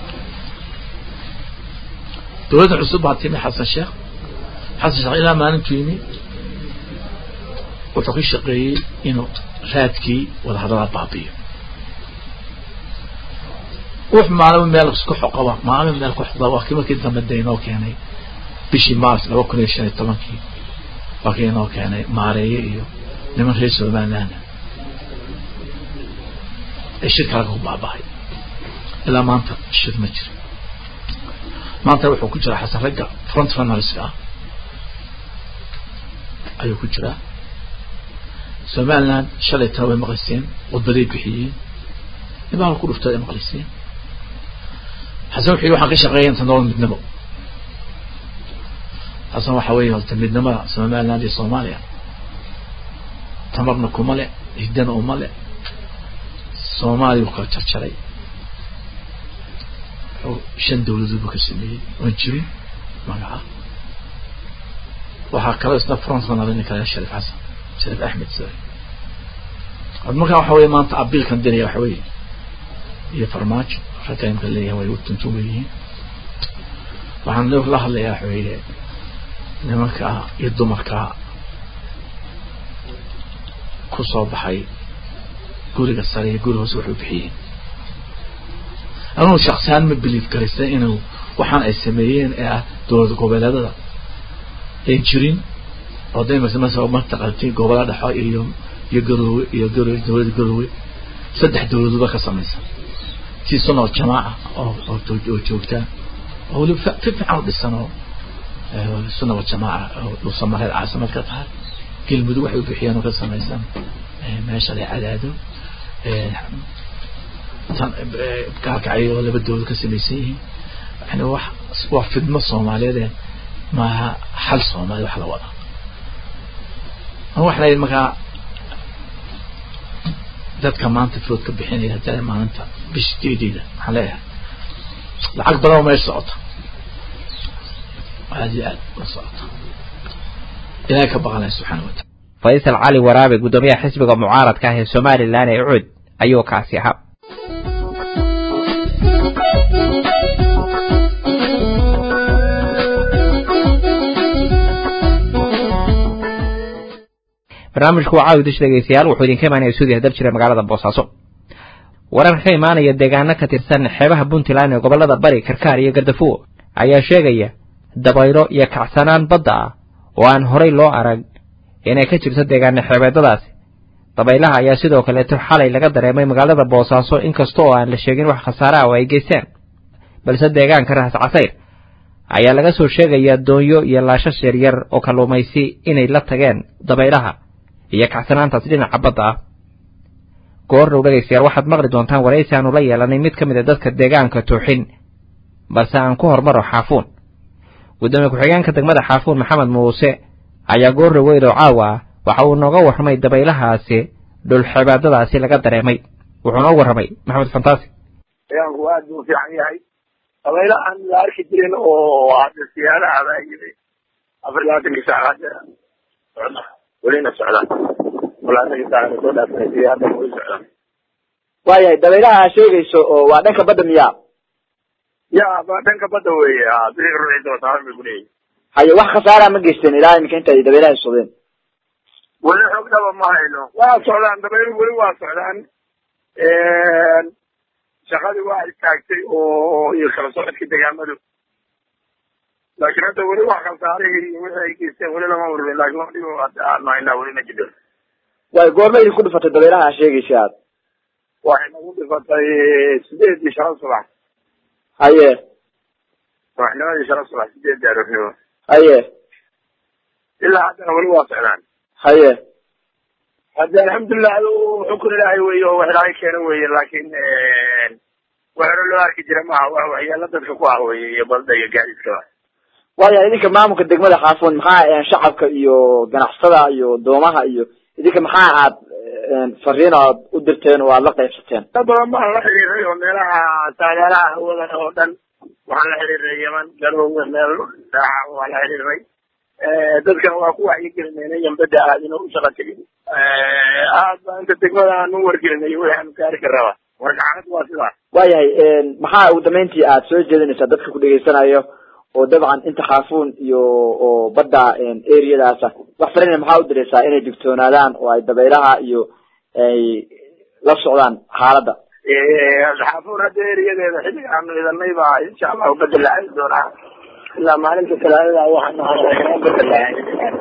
Speaker 5: dowladda cusub baa timi xasan sheekh xasan sheekh ilaa maalintuu yimi wuxuu ka shaqeeyey inuu raadkii wadahadalada baabiyo wux maalin meel isku xoqaba maalin meel ku xoqaba waa kii markii dambe de inoo keenay bishii mars laba kun iyo shan iyo tobankii waa kii inoo keenay maareeye iyo niman reer somaliland ee shirka laga ku baabahay ilaa maanta shir ma jiro maanta wuxuu ku jiraa xasan ragga front runnerska ah ayuu ku jiraa somaliland shalay tana way maqliseen khudbaday bixiyeen nimaa ku dhuftay ay maqliseen xasan wuxuu yidhi waxaan ka shaqeeya inta nolol midnimo xasan waxa weeye horta midnimada somaliland iyo soomaaliya tamarna kuma le hiddana uma le soomaaliya uu kala jarjaray shan dawladood buu ka sameeyey oon jirin magaca waxaa kaloo isna front runner ninka laga shariif xasan shariif axmed sare markaa waxa weye maanta abiilkan diraya waxa weeye iyo farmaajo ragga imka leeyahay way u tuntun weyihiin waxaan la hadlayaa waxa weeye nimanka iyo dumarka ku soo baxay guriga sare iyo guri hoose waxay bixiyeen anugu shaksihaan ma biliif garaysa inuu waxaan ay sameeyeen ee ah dowlad goboleedada ay jirin oo da masa mataqaanti gobola dhexo iyo iyo garoowe iyo garo dowladda garoowe saddex dowladoodba ka samaysan si sunoo jamaaca oo oo joogtaa oo weliba fi fiican u dhisan oo sunna wa jamaaca oo dhuusamareed caasimad ka tahay galmudug waxay u bixiyeen oo ka samaysan meesha la cadaado gaarkacyo oo laba dowlad ka samaysan yihiin yani wax waa fidmo soomaaliyeed maaha xal soomaali wax la wada waxa la markaa dadka maanta food ka bixinaya hadda maalinta bish deedeeda waxaan leeyahay lacag badan oo meesha socota aad iyo aad la socota ilaahay ka baqanaya subxaana wataala
Speaker 1: faysal cali waraabe guddoomiyaha xisbiga mucaaradka ah ee somalilan ee ucud ayuu kaasi ahaa barnaamijku waa caawi dish dhegeystayaal wuxuu idinka imaanaya suudiya dal jira magaalada boosaaso wararka ka imaanaya deegaano ka tirsan xeebaha puntland ee gobollada bari karkaar iyo gardafuo ayaa sheegaya dabaylo iyo kacsanaan badda ah oo aan horay loo arag inay ka jirto deegaano xeebeedadaasi dabaylaha ayaa sidoo kaleeto xalay laga dareemay magaalada boosaaso inkasta oo aan la sheegin wax khasaare ah oo ay geysteen balse deegaanka rahas casayr ayaa laga soo sheegayaa doonyo iyo laashash yaryar oo kalluumaysi inay la tageen dabaylaha iyo kacsanaantaas dhinaca badda ah goor dhow dhegaystayaal waxaad maqli doontaan waraysi aanu la yeelanay mid ka mid a dadka deegaanka tooxin balse aan ku hormaro xaafuun guddoomiye ku-xigeenka degmada xaafuun maxamed muuse ayaa goor dhaweyd oo caawa ah waxa uu nooga warramay dabaylahaasi dhulxibaadadaasi laga dareemay wuxuu noo warramay maxamed fantaasi
Speaker 6: deegaanku aad buu fiican yahay dabaylo aan la arki jirin oo hadda siyaadaha baa yimi afar labaatankii saac hadda socda welina socda labaatankii saac soo dhaafay hadda weli socda
Speaker 7: waayahay dabaylaha aa sheegayso oo waa dhanka badda miyaa
Speaker 6: ya ba dhanka badda weeye a biriga ruuxii doontaa bay ku leeyihin
Speaker 7: haye wax khasaara ma geysteen ilaa iminka inta ay dabaylaha socdeen
Speaker 6: weli xoog dhaba ma hayno waa socdaan dabaylu weli waa socdaan shaqadii waa istaagtay oo iyo kala socodkii degaamadu laakiin hadda weli wax khasaarihii iyo wixii ay geysteen weli lama ururin laakiin wax dhibo hadda aanu haynaa weli ma jiro
Speaker 7: waayo goorma idinku dhifatay dabaylaha aa sheegaysa aad
Speaker 6: waxay nagu dhifatay sideedii shala subax
Speaker 7: haye
Speaker 6: subaxnimadii shala subax sideedii aroornimo
Speaker 7: haye
Speaker 6: ilaa haddana weli waa socdaan
Speaker 7: haye
Speaker 6: hadde alxamdulilah adu xukun ilaahay weeye oo wax ilaahay keena weeye laakiin wax hore loo arki jira maaha wax waxyaala dadka ku ah weeye iyo balda iyo gaadiidkaba
Speaker 7: waayahay idinka maamulka degmada xaafuun maxaa shacabka iyo ganacsatada iyo doomaha iyo idinka maxaa aad fariin aad u dirteen oo aad la qaybsateen
Speaker 6: dad badan baan la xiriiray oo meelaha taageeraha hawadan oo dhan waxaan la xiriiray yeman garoowe meel daaxa waan la xiriiray dadkan waa ku wacyigelinayna yambada aadin oo u shaqa tegin aad baa inta degmada aan u wargelinay waxaanu gaari karaba marka xaaladu waa sidaas
Speaker 7: waayahay maxaa ugu dambeyntii aad soo jeedinaysaa dadka ku dhegaysanayo oo dabcan inta xaafuun iyo oo badda areadaasa wax farina maxaa u diraysaa inay digtoonaadaan oo ay dabaylaha iyo ay la socdaan xaaladda
Speaker 6: xaafuun hadda eriyadeeda xilliga aanu idanay baa insha allahu bedel la aadi doonaa ilaa maalinta talaadada waxaanu bedel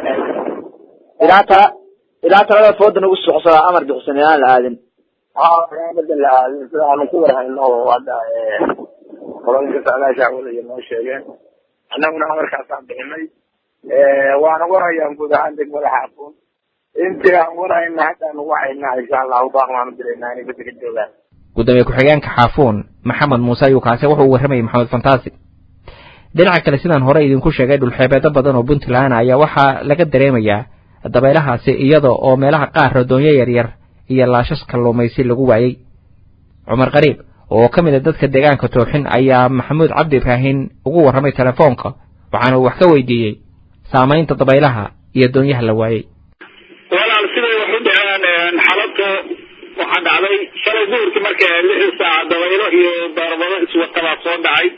Speaker 7: ilaa tala ilaa talada fooda nagu socosadaa amar bixisan inaan la aadin
Speaker 6: haa bedel la aadin sida aanu ku warhayno oo hadda qolooyinka socdaasha wadaya noo sheegeen annaguna amarkaasaan bixinay waana warhayaan guud ahaan degmada xaafuun intii aan warhayna haddaan wacayna insha allahu baaq waanu diraynaa inay bedel ka joogaan
Speaker 1: gudoomiye ku-xigeenka xaafuun maxamed muuse ayuu kaase wuxuu u warramayay maxamed fantaasi dhinaca kale sidaan hore idinku sheegay dhulxeebeedo badan oo puntland ayaa waxaa laga dareemayaa dabaylahaasi iyada oo meelaha qaar radoonyo yaryar iyo laashas kalluumaysi lagu waayey cumar qariib oo ka mid a dadka deegaanka tooxin ayaa maxamuud cabdi ibraahin ugu warramay telefoonka waxaana uu wax ka weydiiyey saamaynta dabaylaha iyo doonyaha la waayey
Speaker 8: walaal siday wax u dhaceen xalabto waxaa dhacday shalay duhurkii marka lixdii saaca dabaylo iyo darbado iswatabaa soo dhacay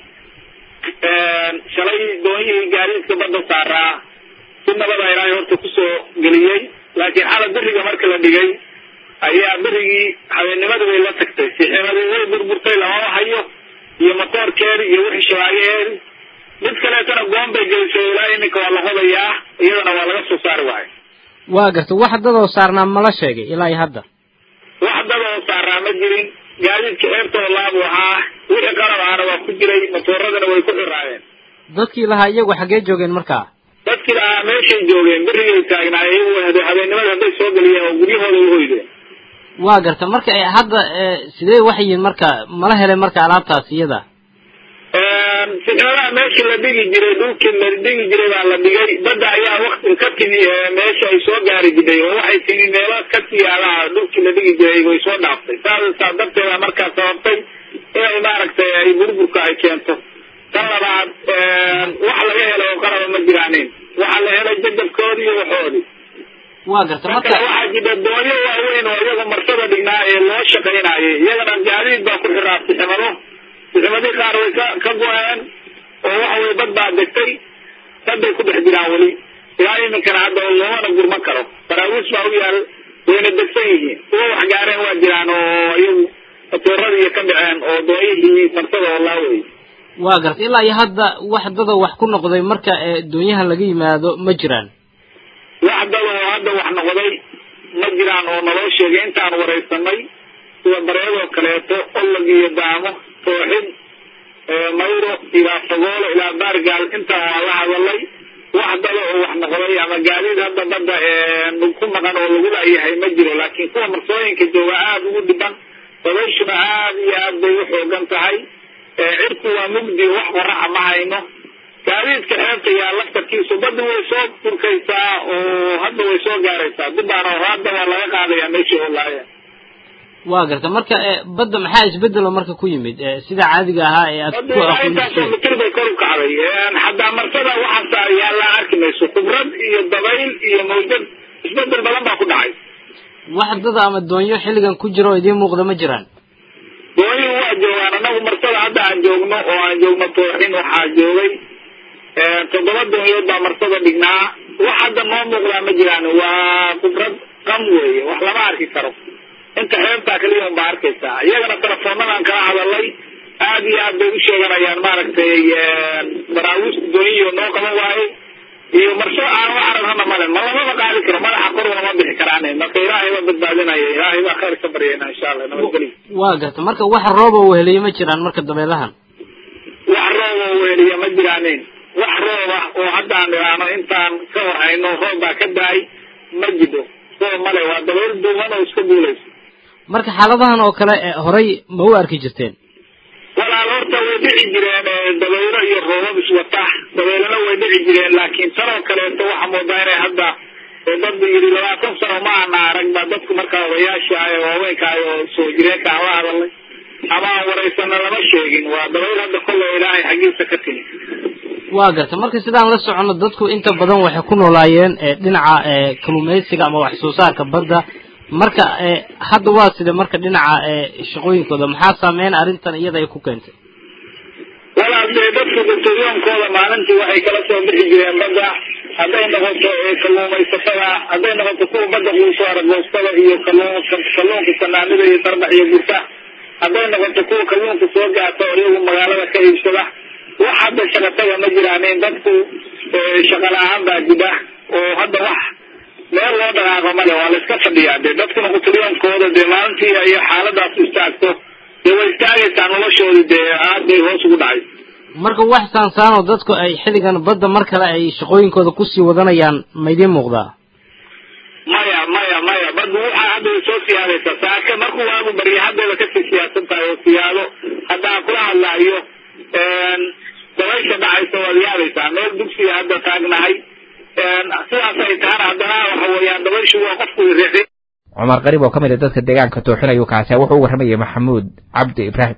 Speaker 8: shalay doonyihii gaadiidka badda saaraa si nabada ilaahay horta kusoo geliyey laakiin xala beriga marka la dhigay ayaa berigii habeennimada bay la tagtay siximadii way burburtay lamama hayo iyo matoorkeedi iyo wixii shabaagaheedi mid kaleetana goon bay gelisay ilaa iminka waa la hodayaa iyadana waa laga soo saari waayo
Speaker 9: waa garta wax dadoo saarnaa mala sheegay ilaa iyo hadda
Speaker 8: wax dadoo saaraa ma jirin gaadiidka eertoo laabu ahaa wixii qalab ahana waa ku jiray matooradana way ku xiraayeen
Speaker 9: dadkii lahaa iyagu xaggee joogeen markaa
Speaker 8: dadkii lahaa meeshay joogeen berigay taagnaayeen iyagu habeennimada hadday soo geliyeen oo guryahooda u hoydeen
Speaker 9: waa garta marka hadda sidee wax yihiin marka mala helay marka alaabtaas iyada
Speaker 8: sixnadaha meeshii la dhigi jiray dhulkii la dhigi jiray baa la dhigay badda ayaa wakti ka timi meesha ay soo gaari jiray oo waxay timi meelo ka siyaadaha dhulkii la dhigi jiray way soo dhaaftay saas saa darteeda markaa sababtay inay maaragtay ay burburka ay keento tan labaad wax laga helo oo qaraba ma jiraanin waxaa la helay jajabkoodii iyo waxoodii
Speaker 9: waa garta
Speaker 8: marka waxaa jira doonyo waaweyn oo iyaga marsada dhignaa ee loo shaqaynayay iyagana gaadiid baa ku xiraa siximado sixmadii qaar way ka ka go-een oo waxa weye bad baa degtay dad bay ku dhex jiraan weli ilaa iminkana hadda loomana gurma karo baraawiis baa u yaal wayna degsan yihiin kuwa wax gaareen waa jiraan oo iyagu matoorada iyo ka dhaceen oo doonyihii martada oo laawey
Speaker 9: waa gartay ilaa iyo hadda wax dada wax ku noqday marka ee doonyahan laga yimaado ma jiraan
Speaker 8: wax dada oo hadda wax noqday ma jiraan oo naloo sheegay intaan waraysanay sida bareedoo kaleeto olog iyo daamo tooxin mayro ilaa fagoolo ilaa baargaal intaan waa la hadalay wax dada oo wax noqday ama gaadiid hadda badda ku maqan oo lagu laayahay ma jiro laakiin kuwa marsooyinka jooga aada ugu dhiban dabayshuna aada iyo aad bay u xoogan tahay cirku waa mugdi wax qoraxa ma hayno gaadiidka xeebta yaa laftarkiisu badda way soo furkaysaa oo hadda way soo gaaraysaa dubaana hadda waa laga qaadayaa meeshii oo laaya
Speaker 9: waa garta marka ee badda maxaa isbedelo marka ku yimid ee sida caadiga ahaa ee aad ku
Speaker 8: intaasoo mitir bay kor u kacday haddaa marsada waxaasa yaallaa arki mayso khibrad iyo dabayl iyo mawjad isbedel badan baa ku dhacay
Speaker 9: wax dada ama doonyo xilligan ku jira oo idiin muuqda ma jiraan
Speaker 8: doonyuhu waa joogaan anagu marsada hadda aan joogno oo aan joogno tooxin waxaa joogay toddoba doonyood baa marsada dhignaa wax hadda noo muuqdaa ma jiraan waa khibrad qam weeye wax lama arki karo inta xeebtaa kaliya un baa arkaysaa iyagana telefoonadaan kala hadalay aada iyo aad bay u sheeganayaan maaragtay baraawiista doonyihi noo qaban waaye iyo marso aan wax aragnana male ma lamaba qaadi karo madaxa kor lama bixi karaan marka ilaahay baa badbaadinaya ilaahay baa khayr ka baryayna insha allah nabadgelyo
Speaker 9: waa garta marka wax rooba weheliye ma jiraan marka dabeelahan
Speaker 8: wax rooba weheliya ma jiraanin wax roob ah oo hadda aan idhaahno intaan ka hor hayno roob baa ka daay ma jiro roob male waa dabeyl duuban oo iska duulaysa
Speaker 9: marka xaaladahan oo kale horay ma u arki jirteen
Speaker 8: walaal horta way dhici jireen dabaylo iyo roobab iswata dabeylana way dhici jireen laakiin tanoo kaleeto waxaa moodaa inay hadda dad yidhi labaatan sano ma ana arag baa dadku markaa odayaasha ah ee waaweynkaah oo soo jireenka aan la hadalnay ama aan waraysana lama sheegin waa dabayl hadda kolley ilaahay xaggiisa ka timi
Speaker 9: waa garta marka sidaan la socono dadku inta badan waxay ku noolaayeen dhinaca kalluumaysiga ama wax soo saarka badda marka hadda waa sida marka dhinaca shaqooyinkooda maxaa saameyn arrintan iyada ay ku keentay
Speaker 8: walaal dee dadku dasturyoonkooda maalintii waxay kala soo bixi jireen badda hadday noqoto kalluumaysatada hadday noqoto kuwa badda quuso aragoostada iyo kalluun kalluunka sanaanida iyo darbax iyo gurta hadday noqoto kuwa kalluunka soo gaata oo iyagu magaalada ka iibsada wax hadda shaqataga ma jiraanin dadku shaqa la-aan baa jira oo hadda wax meel loo dhaqaaqo male waa la iska fadhiyaa dee dadkuna quturyoonkooda dee maalintii ay xaaladaas istaagto dee way istaagaysaa noloshoodii dee aad bay hoos ugu dhacay
Speaker 9: marka wax saansaanoo dadku ay xilligan badda mar kale ay shaqooyinkooda kusii wadanayaan ma idiin muuqdaa
Speaker 8: maya maya maya baddu waxaa hadda way soo siyaadaysaa saaka markuu waagu barya haddayba kasii siyaasan tahay oo siyaado hadda aan kula hadlaayo dabaysha dhacaysa waad yaabaysaa meel dugsiga hadda taagnahay sidaas ay tahana haddana waxa weeyaan dabayshu waa qofku riixi
Speaker 1: cumar qariib oo ka mid a dadka deegaanka tooxinayu kaasi wuxuu u warramayay maxamuud cabdi ibraahim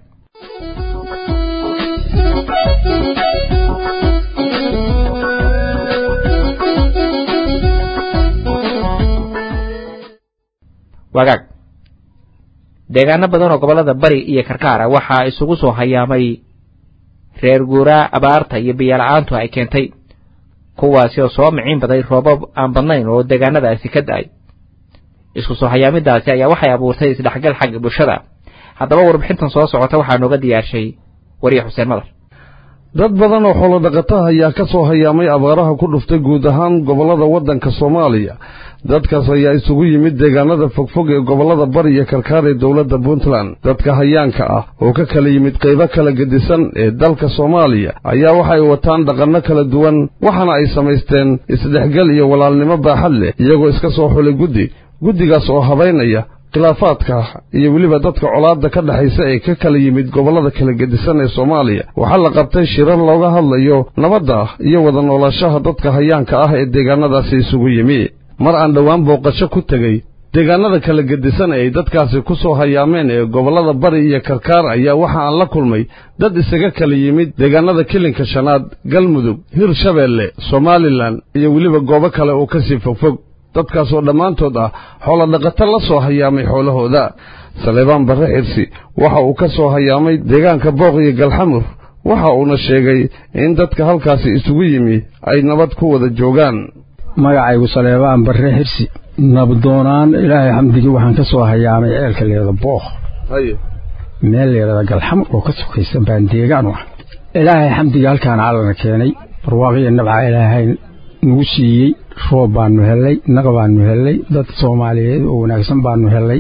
Speaker 1: wagaag deegaano badan oo gobollada bari iyo karkaara waxaa isugu soo hayaamay reer guuraa abaarta iyo biyola-aantu ay keentay kuwaasi oo soo miciin baday roobab aan badnayn oo deegaanadaasi ka da-ay isku soo hayaamidaasi ayaa waxay abuurtay isdhexgal xagga bulshada haddaba warbixintan soo socota waxaa nooga diyaarshay wariye xuseen madar
Speaker 10: dad badan oo xoolo dhaqataha ayaa ka soo hayaamay abaaraha ku dhuftay guud ahaan gobollada waddanka soomaaliya dadkaas ayaa isugu yimid deegaanada fogfog ee gobollada bari iyo karkaar ee dowladda puntland dadka hayaanka ah oo ka kala yimid qaybo kala gedisan ee dalka soomaaliya ayaa waxay wataan dhaqanno kala duwan waxaana ay samaysteen isdhexgal iyo walaalnimo baaxad leh iyagoo iska soo xulay guddi guddigaas oo habaynaya khilaafaadka iyo weliba dadka colaadda ka dhexaysa ee ka kala yimid gobollada kala gedisan ee soomaaliya waxaa la qabtay shirar looga hadlayo nabadda iyo wada noolaashaha dadka hayaanka ah ee deegaanadaasi isugu yimi mar aan dhowaan booqasho ku tegey deegaanada kala gedisan ee ay dadkaasi ku soo hayaameen ee gobollada bari iyo karkaar ayaa waxa aan la kulmay dad isaga kala yimid deegaanada kilinka shanaad galmudug hirshabeelle somalilan iyo weliba goobo kale oo kasii fogfog dadkaas oo dhammaantood ah xoolo dhaqato la soo hayaamay xoolahooda saleebaan barre xirsi waxa uu ka soo hayaamay deegaanka booq iyo galxamur waxa uuna sheegay in dadka halkaasi isugu yimi ay nabad ku wada joogaan
Speaker 11: magacaygu saleebaan barre xirsi nabdoonaan ilaahay xamdigii waxaan ka soo hayaamay ceelka leeda bookh
Speaker 10: haye
Speaker 11: meel leerada galxamar oo ka sokaysa baan deegaan u ah ilaahay xamdigii halkaan caalana keenay barwaaqiyo nabca ilaahay nagu siiyey roob baanu hellay naq baanu hellay dad soomaaliyeed oo wanaagsan baanu hellay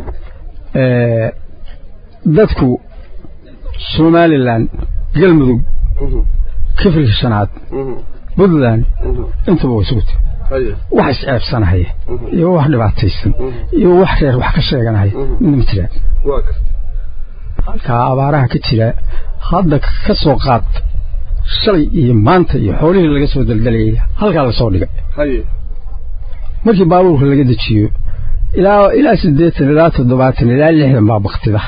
Speaker 11: dadku somalilan galmudug kifilka shanaad puntland intuba way isugu tiri wax isceebsanahaya iyo wax dhibaataysan iyo wax reer wax ka sheeganahaya midna ma jiraan halkaa abaaraha ka jira hadda ka soo qaad shalay iyo maanta iyo xoolihii laga soo daldalayay halkaa lasoo dhigay markii baabuurka laga dejiyo ilaa ilaa siddeetan ilaa toddobaatan ilaa lixdan baa baktida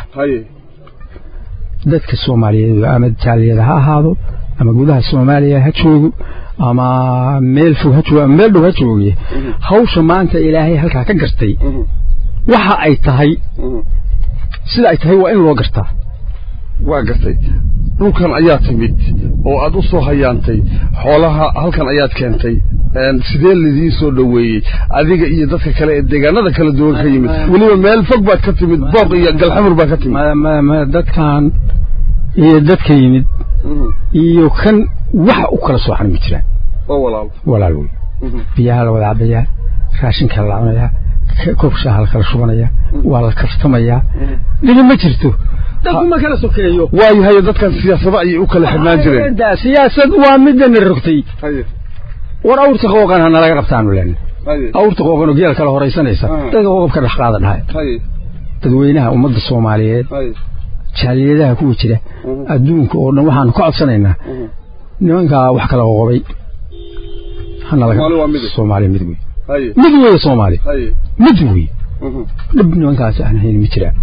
Speaker 11: dadka soomaaliyeed ama jaaliyada ha ahaado ama gudaha soomaaliya ha joogo ama meel fog ha joogo ama meel dhow ha jooge hawsha maanta ilaahay halkaa ka gartay waxa ay tahay sida ay tahay waa in loo gartaa
Speaker 10: waa gartay dhulkan ayaa timid oo aad u soo hayaantay xoolaha halkan ayaad keentay sidee lidii soo dhoweeyey adiga iyo dadka kale ee deegaanada kala duwan ka yimid weliba meel fog baad ka timid booq iyo galxamur baad ka timid
Speaker 11: dadkan iyo dadka yimid iyo kan wax u kala sooxan ma jiraan
Speaker 10: walaal
Speaker 11: walaal wey biyaha la wada cabayaa raashinka la cunayaa koob shaaha la kala shubanaya waa la kaftamayaa dhibi ma jirto dadku ma kala sokeeyo
Speaker 10: waayahay dadkan siyaasado ayay u kala xidhnaan jireen
Speaker 11: siyaasad waa midana rogtay war awrta qooqan hana laga qabtaanu len awrta qooqan oo geel kala horaysanaysa dadka qoqobka dhex qaada dhahay dadweynaha ummadda soomaaliyeed jaaliyadaha kuwa jira adduunka oo dhan waxaanu ka codsanaynaa nimankaa wax kala qoqobay hana laga soomaaliya mid wey mid wey soomaali mid wey dhib nimankaas aan hayn ma jiraan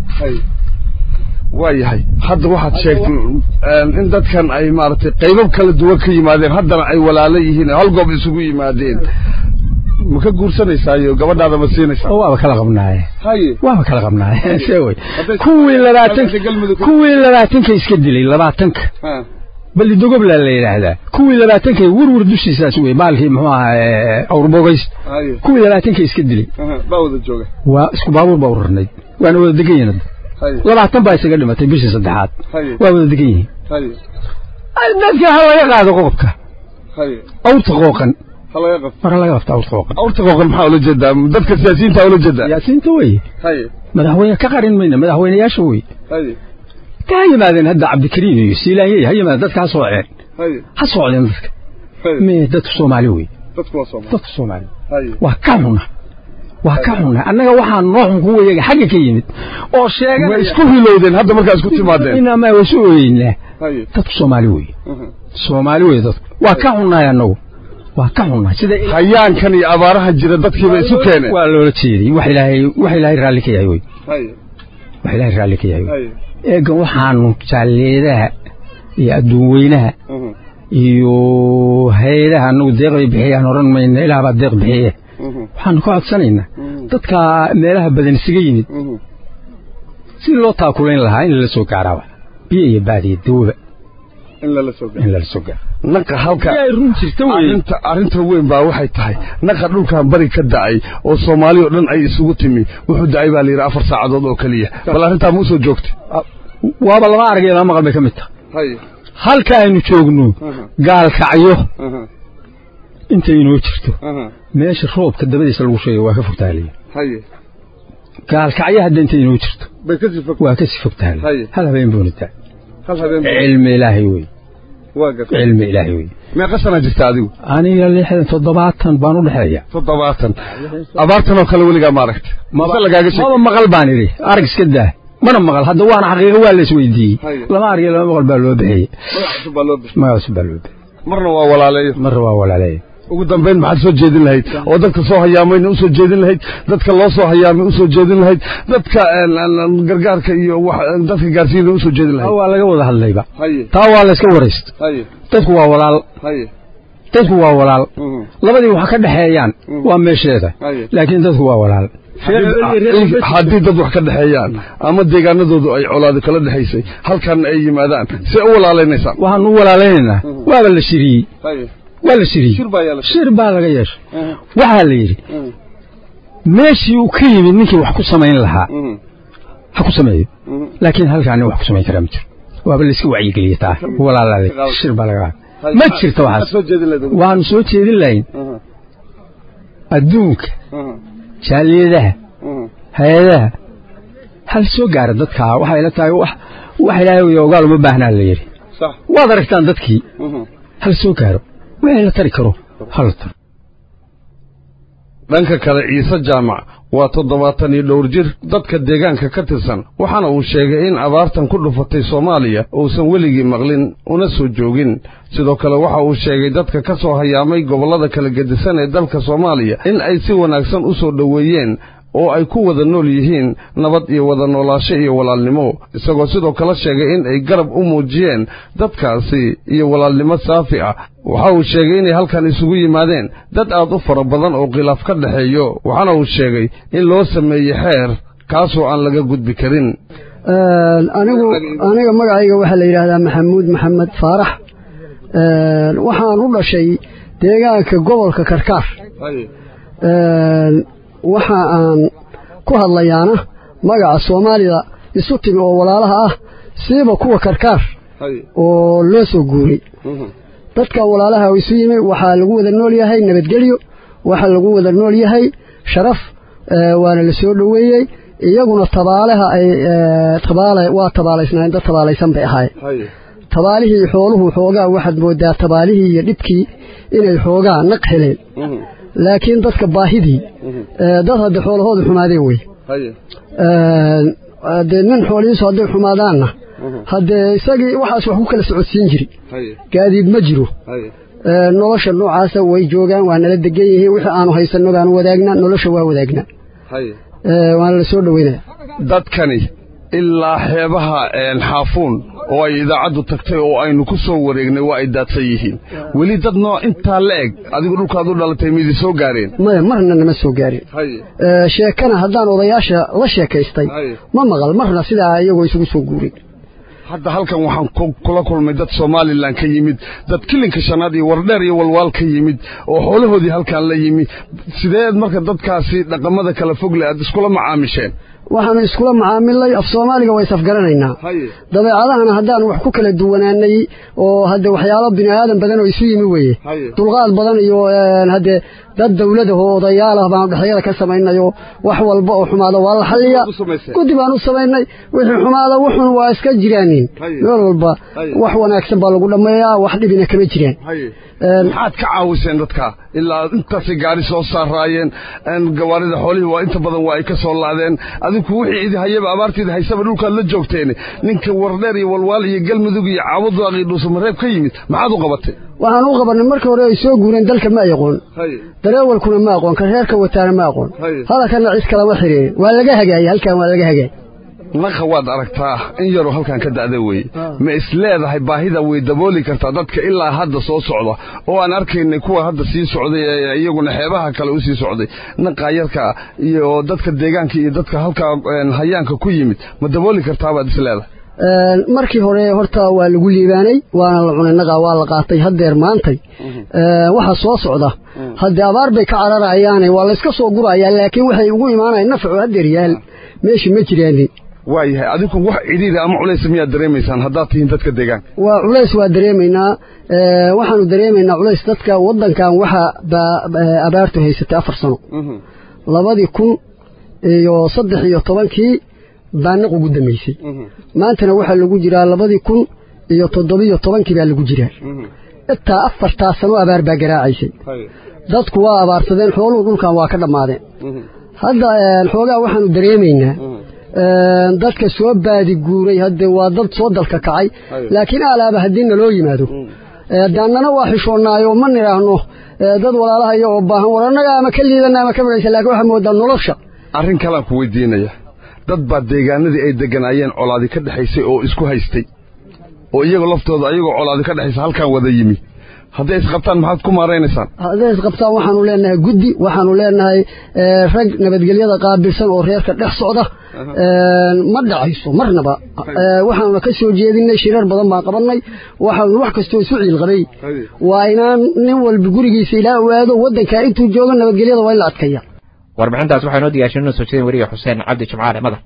Speaker 10: waayahay hadda waxaad sheegtay in dadkan ay maaragtay qaybab kala duwan ka yimaadeen haddana ay walaalo yihiin hal goob isugu yimaadeen ma ka guursanaysaayo gabadhaada ma siinaysaa
Speaker 11: waaba kala qabnaaye waaba kala qabnaaye sheeway kuwii labaatan kuwii labaatanka iska dilay labaatanka bal dogobla la yidhaahdaa kuwii labaatanka werwer dushiisaas wey baalkii muxuu ahaa awrbogays kuwii labaatanka iska dilay
Speaker 10: baa wada jooga
Speaker 11: waa isku baabuur baa urarnayd waana wada degan yihiin labaatan baa isaga dhimatay bishii saddexaad waa wada degan yihiin dadka ha laga qaado qodobka awrta qooqan mar laga qabta awrta qooqan
Speaker 10: awrta qooqan maxaa ula jeedaa dadka siyaasiyiinta ula jeedaa
Speaker 11: siyaasiyiinta wey madaxweyne ka qarin mayna madaxweyneyaasha wey ha yimaadeen hadda cabdikariim iyo siilaanyey ha yimaadeen dadka ha sooceen ha socdeen dadka me dadka soomaali wey dadka soomaali waa ka xuna waa ka xuna annaga waxaa noo xun kuwa iyaga xagga ka yimid oo sheegan
Speaker 10: way isku hilowdeen hadda markaa isku timaadeen
Speaker 11: inama waa isu ooyeynaa dadku soomaali wey soomaali wey dadku waa ka xunnaay annagu waa ka xunnaay sida
Speaker 10: hayaankan iyo abaaraha jira dadkiiba isu keeneen
Speaker 11: waa loola jeeday wax ilaahay wax ilaahay raalli ka yahay wey wax ilaahay raalli ka yahay wey eegan waxaanu jaalleedaha iyo adduun weynaha iyo hay-adaha anagu deeq bay bixiyaan oran mayna ilaah baa deeq bixiye waxaanu ka codsanaynaa dadka meelaha badan isaga yimid si loo taakulayn lahaa in lala soo gaaraaba biyo iyo baadiyo dawba
Speaker 10: in lala soo
Speaker 11: in lala soo gaaro
Speaker 10: naqa halka
Speaker 11: run jirta
Speaker 10: arrinta arrinta weyn baa waxay tahay naqa dhulkan bari ka da'ay oo soomaali oo dhan ay isugu timi wuxuu da'ay baa la yidhi afar saacadood oo keliya bal arrintaa ma usoo joogtay
Speaker 11: waaba lama aragay lama maqal bay ka mid tahay
Speaker 10: hay
Speaker 11: halka aynu joogno gaalkacyo inta inoo jirto meesha roobka dabadiisa lagu sheegay waa ka fogtaaliya
Speaker 10: hay
Speaker 11: gaalkacyo hadda inta inoo jirto
Speaker 10: bay ka sii fog
Speaker 11: waa ka sii fogtaaliya
Speaker 10: hay
Speaker 11: hal habeen buuna taa
Speaker 10: hal habeen
Speaker 11: cilmi ilaahay wey
Speaker 10: waa gartay
Speaker 11: cilmi ilaahay wey
Speaker 10: meeqa sana jirta adigu
Speaker 11: aniga lixdan toddobaatan baan u dhexeeya
Speaker 10: toddobaatan abaartan oo kale weligaa ma aragta mase lagaaga sheeg
Speaker 11: maba maqal baan idhi arag iska daa mana maqal hadda waana xaqiiqo waa la isweydiiyey lama argiyo lama maqal baa loo bixiyey
Speaker 10: magac cusub baa loo bixiyey
Speaker 11: magac cusub baa loo bixiyey
Speaker 10: marna waa walaaleeyo
Speaker 11: marna waa walaaleeyo
Speaker 10: ugu dambayn maxaad soo jeedin lahayd oo dadka soo hayaamayna usoo jeedin lahayd dadka loo soo hayaamay usoo jeedin lahayd dadka gargaarka iyo dadka gaarsiina usoo jeedin lahayd
Speaker 11: waa laga wada hadlayba
Speaker 10: haye
Speaker 11: taa waa la iska waraysta
Speaker 10: haye
Speaker 11: dadku waa walaal
Speaker 10: haye
Speaker 11: dadku waa walaal labadii wax ka dhexeeyaan waa meesheeda laakiin dadku waa walaal
Speaker 10: haddii dad wax ka dhexeeyaan ama deegaanadoodu ay colaado kala dhexaysay halkan ay yimaadaan see u walaalaynaysaa
Speaker 11: waxaan u walaalaynaynaa waaba la shiriyey waa la shiriyey shir baa laga yeeshay waxaa la yidhi meeshii uu ka yimid ninkii wax ku samayn lahaa ha ku sameeyo laakiin halkaa nin wax ku samayn karaa ma jiro waaba layska wacyigeliye taa walaalaaday shir baa laga qaada ma jirto waxaas waanu soo jeedin lahayn adduunka jaaliyadaha hay-adaha hal soo gaara dadkaa waxay la tahay wax wax ilaahay ogaal uma baahnaa la yidhi waad aragtaan dadkii hal soo gaaro wixii la tari karo hala taro
Speaker 10: dhanka kale ciise jaamac waa toddobaatan iyo dhowr jir dadka deegaanka ka tirsan waxaana uu sheegay in abaartan ku dhufatay soomaaliya uusan weligii maqlin una soo joogin sidoo kale waxa uu sheegay dadka ka soo hayaamay gobollada kala gedisan ee dalka soomaaliya in ay si wanaagsan u soo dhoweeyeen oo ay ku wada nool yihiin nabad iyo wada noolaasho iyo walaalnimo isagoo sidoo kale sheegay in ay garab u muujiyeen dadkaasi iyo walaalnimo saafi ah waxa uu sheegay inay halkan isugu yimaadeen dad aad u fara badan oo khilaaf ka dhexeeyo waxaana uu sheegay in loo sameeyey xeer kaasoo aan laga gudbi karin
Speaker 12: anigu aniga magacayga waxaa la yidhaahdaa maxamuud maxamed faarax waxaan u dhashay deegaanka gobolka karkaar waxa aan ku hadlayaana magaca soomaalida isu timi oo walaalaha ah siiba kuwa karkaar oo loo soo guuray dadka walaalaha isu yimi waxaa lagu wada nool yahay nabadgelyo waxaa lagu wada nool yahay sharaf waana la soo dhoweeyey iyaguna tabaalaha ay tabaale waa tabaalaysnaayeen dad tabaalaysan bay ahaayeen tabaalihii xooluhu xoogaa waxaad moodaa tabaalihii iyo dhibkii inay xoogaa naq heleen laakiin dadka baahidii dad hadde xoolahooda xumaadeen wey dee nin xoolihiisu hadday xumaadaanna haddee isagii waxaas wax ku kala socodsiin jiri gaadiid ma jiro nolosha noocaasa way joogaan waa nala degan yihiin wixii aanu haysanno baanu wadaagnaa nolosha waa wadaagnaa waana la soo dhoweynaya
Speaker 10: dadkani ilaa xeebaha xaafuun oo ay idaacaddu tagtay oo aynu ku soo wareegnay waa ay daadsan yihiin weli dad nooc intaa la eg adigu dhulkaad u dhalatay midi soo gaareen
Speaker 12: maya marna nama soo gaarin sheekana haddaan odayaasha la sheekaystay ma maqal marna sidaa iyagoo isugu soo guurin
Speaker 10: hadda halkan waxaan kula kulmay dad somalilan ka yimid dad kilinka shanaad iyo wardheer iyo walwaal ka yimid oo xoolahoodii halkan la yimi sideed marka dadkaasi dhaqamada kala fogle aad iskula macaamisheen
Speaker 12: waxaanu iskula macaamilnay af soomaaliga waa isafgaranaynaa dabeecadahana haddaanu wax ku kala duwanaanay oo hadde waxyaalo bini aadan badan oo isu yimi weeye dulqaad badan iyo hadde dad dawladaho odayaalah baanu dhexyada ka samaynayo wax walba oo xumaado waa la xalliyaa guddi baan u samaynay wixii xumaada wuxun waa iska jiraanin meel walba wax wanaagsan baa lagu dhammeeyaa wax dhibina kama jiraan
Speaker 10: maxaad ka caawiseen dadka ilaa intaasay gaari soo saaraayeen gawaarida xoolihii waa inta badan waa ay ka soo laadeen adinku wixii idi hayaba abaartiida haysaba dhulkaad la joogteen ninka wardheer iyo walwaal iyo galmudug iyo caabudaaqii dhuusamareeb ka yimid maxaad u qabatay
Speaker 12: waxaan u qabanay markii hore ay soo guureen dalka ma aqoon dareewalkuna ma aqoon ka reerka wataana ma aqoon hadalkana cid kalama xiriirin waa laga hagaayey halkan waa laga hagaayey
Speaker 10: naqa waad aragtaa in yaroo halkan ka da'da weeye ma is leedahay baahida way dabooli kartaa dadka ilaa hadda soo socda oo aan arkaynay kuwa hadda sii socday ee iyaguna xeebaha kale u sii socday naqa yarka iyo dadka deegaanka iyo dadka halkaa hayaanka ku yimid ma dabooli kartaa baad is leedahay
Speaker 12: markii hore horta waa lagu liibaanay waana la cunay naqa waa la qaatay haddeer maantay waxa soo socda haddee abaar bay ka cararayaane waa layska soo gurayaa laakiin waxay ugu imaanayaan nafcu haddeer yaal meeshii ma jiraanin
Speaker 10: waayahay adigu wax cidhiiri ama culays miyaad dareemaysaan haddaad tihiin dadka deegaanka
Speaker 12: waa culays waa dareemaynaa waxaanu dareemaynaa culays dadka waddankan waxa abaartu haysatay afar sano labadii kun iyo saddex iyo tobankii baa naq ugu dambaysay maantana waxaa lagu jiraa labadii kun iyo toddobiyo tobankii baa lagu jiraa intaa afartaa sano abaar baa garaacaysay dadku waa abaarsadeen xooluhu dhulkan waa ka dhammaadeen hadda xoogaa waxaanu dareemaynaa dadka soo baadi guuray hadde waa dad soo dalka kacay laakiin aalaaba haddii naloo yimaado daannana waa xishoonnaayo ma nidhaahno dad walaalaha iyo oo baahan war annaga ama ka liidana ama ka midhaysa lakin waxaa moodaa nolosha
Speaker 10: arrin kalaan ku weydiinaya dad baa deegaanadii ay degganaayeen colaadi ka dhexaysay oo isku haystay oo iyagoo laftooda ayagoo colaadi ka dhexaysa halkan wada yimi hadday isqabtaan maxaad ku maaraynaysaan
Speaker 12: hadday isqabtaan waxaanu leenahay guddi waxaanu leenahay rag nabadgelyada qaabilsan oo reerka dhex socda ma dhacayso marnaba waxaanuna ka soo jeedinay shirar badan baan qabanay waxaanu wax kastoo isu ciilqabay waa inaan nin walba gurigiisa ilaa ogaado waddankaa intuu joogo nabadgelyada waa in la adkaya
Speaker 1: warbixintaas waxaa noo diyaashay inoo soo jeedin weriga xuseen cabdi jimcaale madar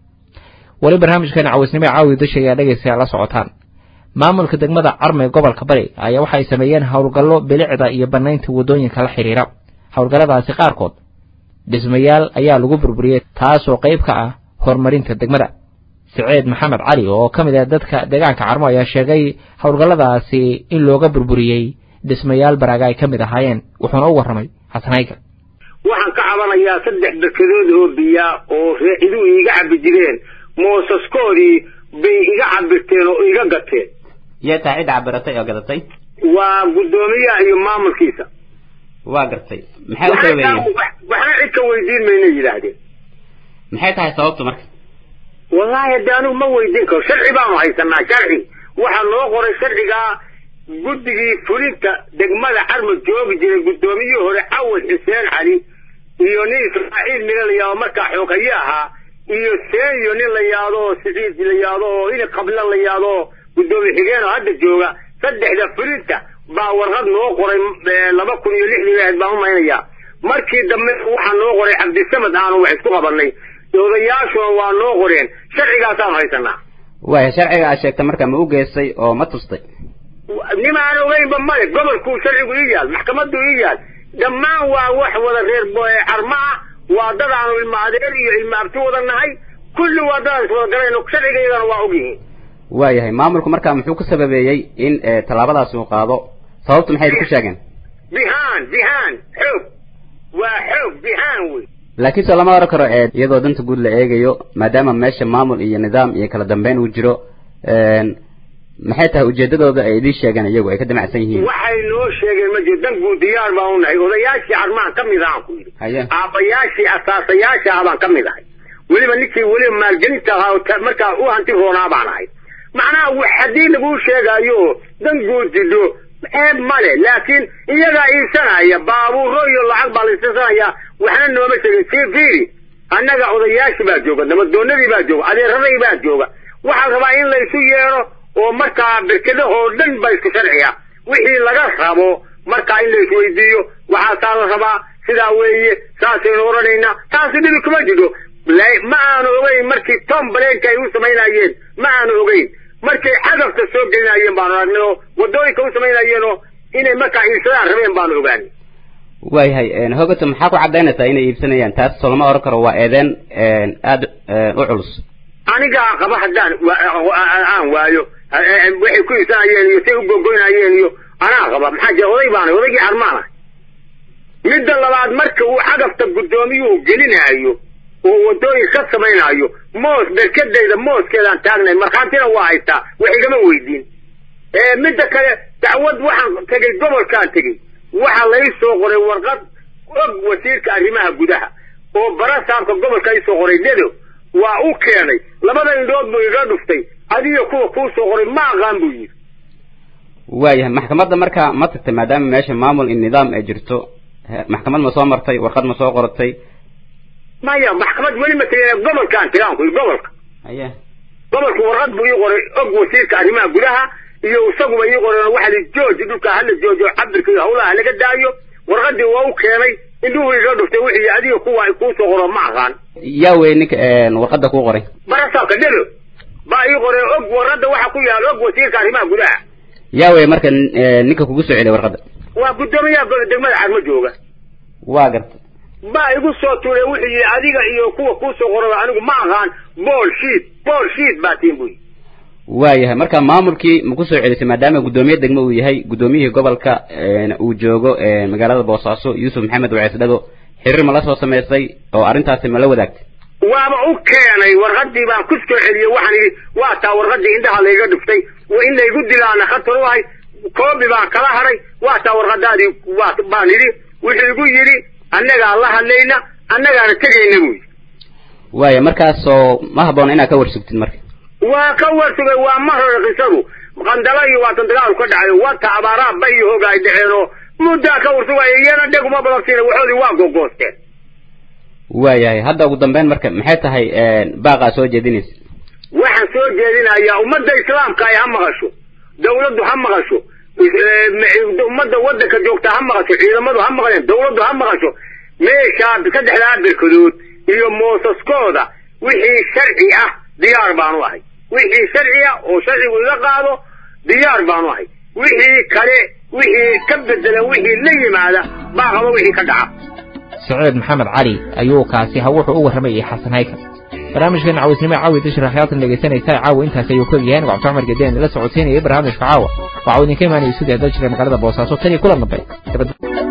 Speaker 1: weli barnaamijkeena cawaysnimo ee caawi dasha ayaa dhegaystayaa la socotaan maamulka degmada carme gobolka bari ayaa waxa ay sameeyeen howlgallo bilicda iyo bannaynta waddooyinka la xidhiira howlgalladaasi qaarkood dhismayaal ayaa lagu burburiyey taasoo qayb ka ah horumarinta degmada saciid maxamed cali oo ka mid ah dadka deegaanka carmo ayaa sheegay howlgalladaasi in looga burburiyey dhismayaal baraaga ay ka mid ahaayeen wuxuuna u warramay xasanayga
Speaker 8: waxaan ka cabanayaa saddex berkadood oo biyaa oo reeciduu iiga cabbi jireen moosaskoodii bay iga cabirteen oo iga gateen
Speaker 13: yee taa cidda cabiratay oo gadatay
Speaker 8: waa guddoomiyaha iyo maamulkiisa
Speaker 13: waa gartay maxay u sababeeyeen
Speaker 8: waxna cid ka weydiin mayna yidhaahdeen
Speaker 13: maxay tahay sababtu marka
Speaker 8: wallaahi hadde anigu ma weydiin karo sharci baanu haysanaa sharci waxaa noo qoray sharcigaa guddigii fulinta degmada carmo joogi jiray guddoomiyihii hore cawad xuseen cali iyo nin ismaaciil mila la yaado markaa xooghaye ahaa iyo seenyo nin la yaado oo siciid la yaado oo ini qabla la yaado oo guddoomiye xigeen oo hadda jooga saddexda fulinta baa warqad noo qoray laba kun iyo lixdii ahayd baan u maynayaa markii dambe waxaa noo qoray cabdisamad aanu wax isku qabanay odayaashuna waa noo qoreen sharcigaasaanu haysanaa
Speaker 13: waaya sharciga aad sheegtay marka ma u geystay oo ma tustay
Speaker 8: nimaan ogeynba male gobolkuu sharcigu ii yaal maxkamaddu ii yaal dhammaan waa wax wada reer carmo ah waa dad aanu ilma adeer iyo ilma abti wada nahay kulli waa dadaan is wada galayno sharciga iyagana waa ogyihiin
Speaker 13: waayahay maamulku markaa muxuu ku sababeeyey in tallaabadaasi uu qaado sababtu maxay idinku sheegeen
Speaker 8: bihaan bihaan xoog waa xoog bihaan wey
Speaker 13: laakiin se lama oran karo iyadoo danta guud la eegayo maadaama meesha maamul iyo nidaam iyo kala dambeyn uu jiro maxay tahay ujeedadooda ay idiin sheegeen iyagu ay ka damacsan yihiin
Speaker 8: waxay noo sheegeen ma jiro dan guud diyaar baan u nahay odayaashii carmaan ka mid ahaan ku yidhi
Speaker 13: haye
Speaker 8: aabbayaashii asaasayaasha ah baan ka mid ahay weliba ninkii weliba maalgelinta ahaa markaa u hanti roonaa baan ahay macnaha wax haddii laguu sheegaayo dan guud jidho ceeb male laakiin iyagaa iibsanaya baabuuro iyo lacag baa la iibsanaya waxna nooma sheegin sii fiiri annaga odayaashii baa jooga nabadoonadii baa jooga adeeradii baa jooga waxaa rabaa in laysu yeedho oo markaa berkedahoo dhan ba isku sharciya wixii laga rabo markaa in la isweydiiyo waxaasaa la rabaa sidaa weeye saasaynu odhanaynaa taasi dhibi kuma jiro ma aanu ogeyn markii tom baleenka ay u samaynayeen ma aanu ogeyn markay cagafta soo gelinayeen baanu aragnay oo waddooyinka u samaynayeen oo inay markaa iibsadaan rabeen baanu ogaanay
Speaker 13: waayahay hogato maxaa ku caddaynaysaa inay iibsanayaan taas soo lama oran karo waa eedeen aada u culus
Speaker 8: anigaa qaba haddaan aan waayo waxay ku iibsanayeen iyo say u gogoynayeen iyo anaa qaba maxaa jira oday baana odaygii carmaana midda labaad marka uu cagafta guddoomiyuhu gelinaayo oo waddooyin ka samaynaayo moos berkadayda mooskeedaan taagnay markhaantina waa haystaa wax igama weydiin midda kale dacwad waxaan tegey gobolkaan tegey waxaa lai soo qoray warqad og wasiirka arrimaha gudaha oo barasaabka gobolka isoo qoray dedo waa u keenay labada indhood buu iga dhuftay adiga kuwa kuu soo qoray ma aqaan buu yidhi
Speaker 13: waayahay maxkamadda marka ma tagtay maadaama meesha maamul in nidaam ay jirto maxkamad ma soo martay warqad ma soo qoratay
Speaker 8: maya maxkamad weli ma tegin gobolkaan tegaan ku gobolka
Speaker 13: haye
Speaker 8: gobolku warqad buu ii qoray og wasiirka arrimaha gudaha iyo isaguba ii qoreen waxa li jooji dhulka hala joojo cabirka iyo hawlaha laga daayo warqadii waa u keenay indhuhu iga dhuftay wixii adiga kuwa kuu soo qoro ma aqaan
Speaker 13: yaa wey ninka warqadda kuu qoray
Speaker 8: barasaabka dhelo baa ii qoreen og warqadda waxa ku yaal og wasiirka arrimaha gudaha
Speaker 13: yaa wey marka ninka kugu soo celiyay warqadda
Speaker 8: waa guddoomiyaha degmada carmo jooga
Speaker 13: waa garta
Speaker 8: baa igu soo tuuray wuxuu yidhi adiga iyo kuwa kuu soo qoraba anigu ma aqaan bool shiid bool shiid baa tiin buy
Speaker 13: waayahay marka maamulkii ma ku soo celisay maadaama guddoomiye degmo uu yahay guddoomiyihii gobolka uu joogo magaalada boosaaso yuusuf maxamed wacees dhago xiriir ma la soo samaysay oo arrintaasi ma la wadaagtay
Speaker 8: waaba u keenay warqadii baan ku soo celiyey waxaan idhi waa taa warqadii indhaha layga dhuftay in laygu dilaana khatar u ahay koobi baan kala hadhay waa taa warqadaadii waa baan idhi wuxuu igu yidhi annagaa la hadlayna annagaana tegayna buu yidhi
Speaker 13: waaya markaasoo ma habboona inaad ka warsugtid marka
Speaker 8: waa ka warsugay waa mar hore qisadu
Speaker 14: qandala iyo waatan dagaal ka dhacay wata abaaraha bay iyo hoga ay dhaceenoo muddaa ka warsugaya iyana dheguma balabsiina waxoodii waa gogoosteen
Speaker 13: waayahay hadda ugu dambeyn marka maxay tahay baaqaa soo jeedinaysa
Speaker 14: waxaan soo jeedinayaa ummadda islaamka ay ha maqasho dawladdu ha maqasho ummadda waddanka joogta ha maqasho ciidamadu ha maqleen dawladdu ha maqasho meeshaa saddexdaa birkadood iyo moosaskooda wixii sharci ah diyaar baanu ahay wixii sharci ah oo sharcigu iga qaado diyaar baanu ahay wixii kale wixii ka bedelan wixii la yimaada baaqaba wixii ka dhaca
Speaker 1: saciid maxamed cali ayuu kaasi ha wuxuu u warramayay xasan haykal barnaamijkeena cawisnimo caawi dashra xyaatan dhegaysanaysa caawa intaas ayuu ka yahay anigu cabdi cumar gedeen la socodsiinayay barnaamijka caawa waxaa idinka imaanayay sidii dal jira magaalada boosaaso tan iyo kulan dambe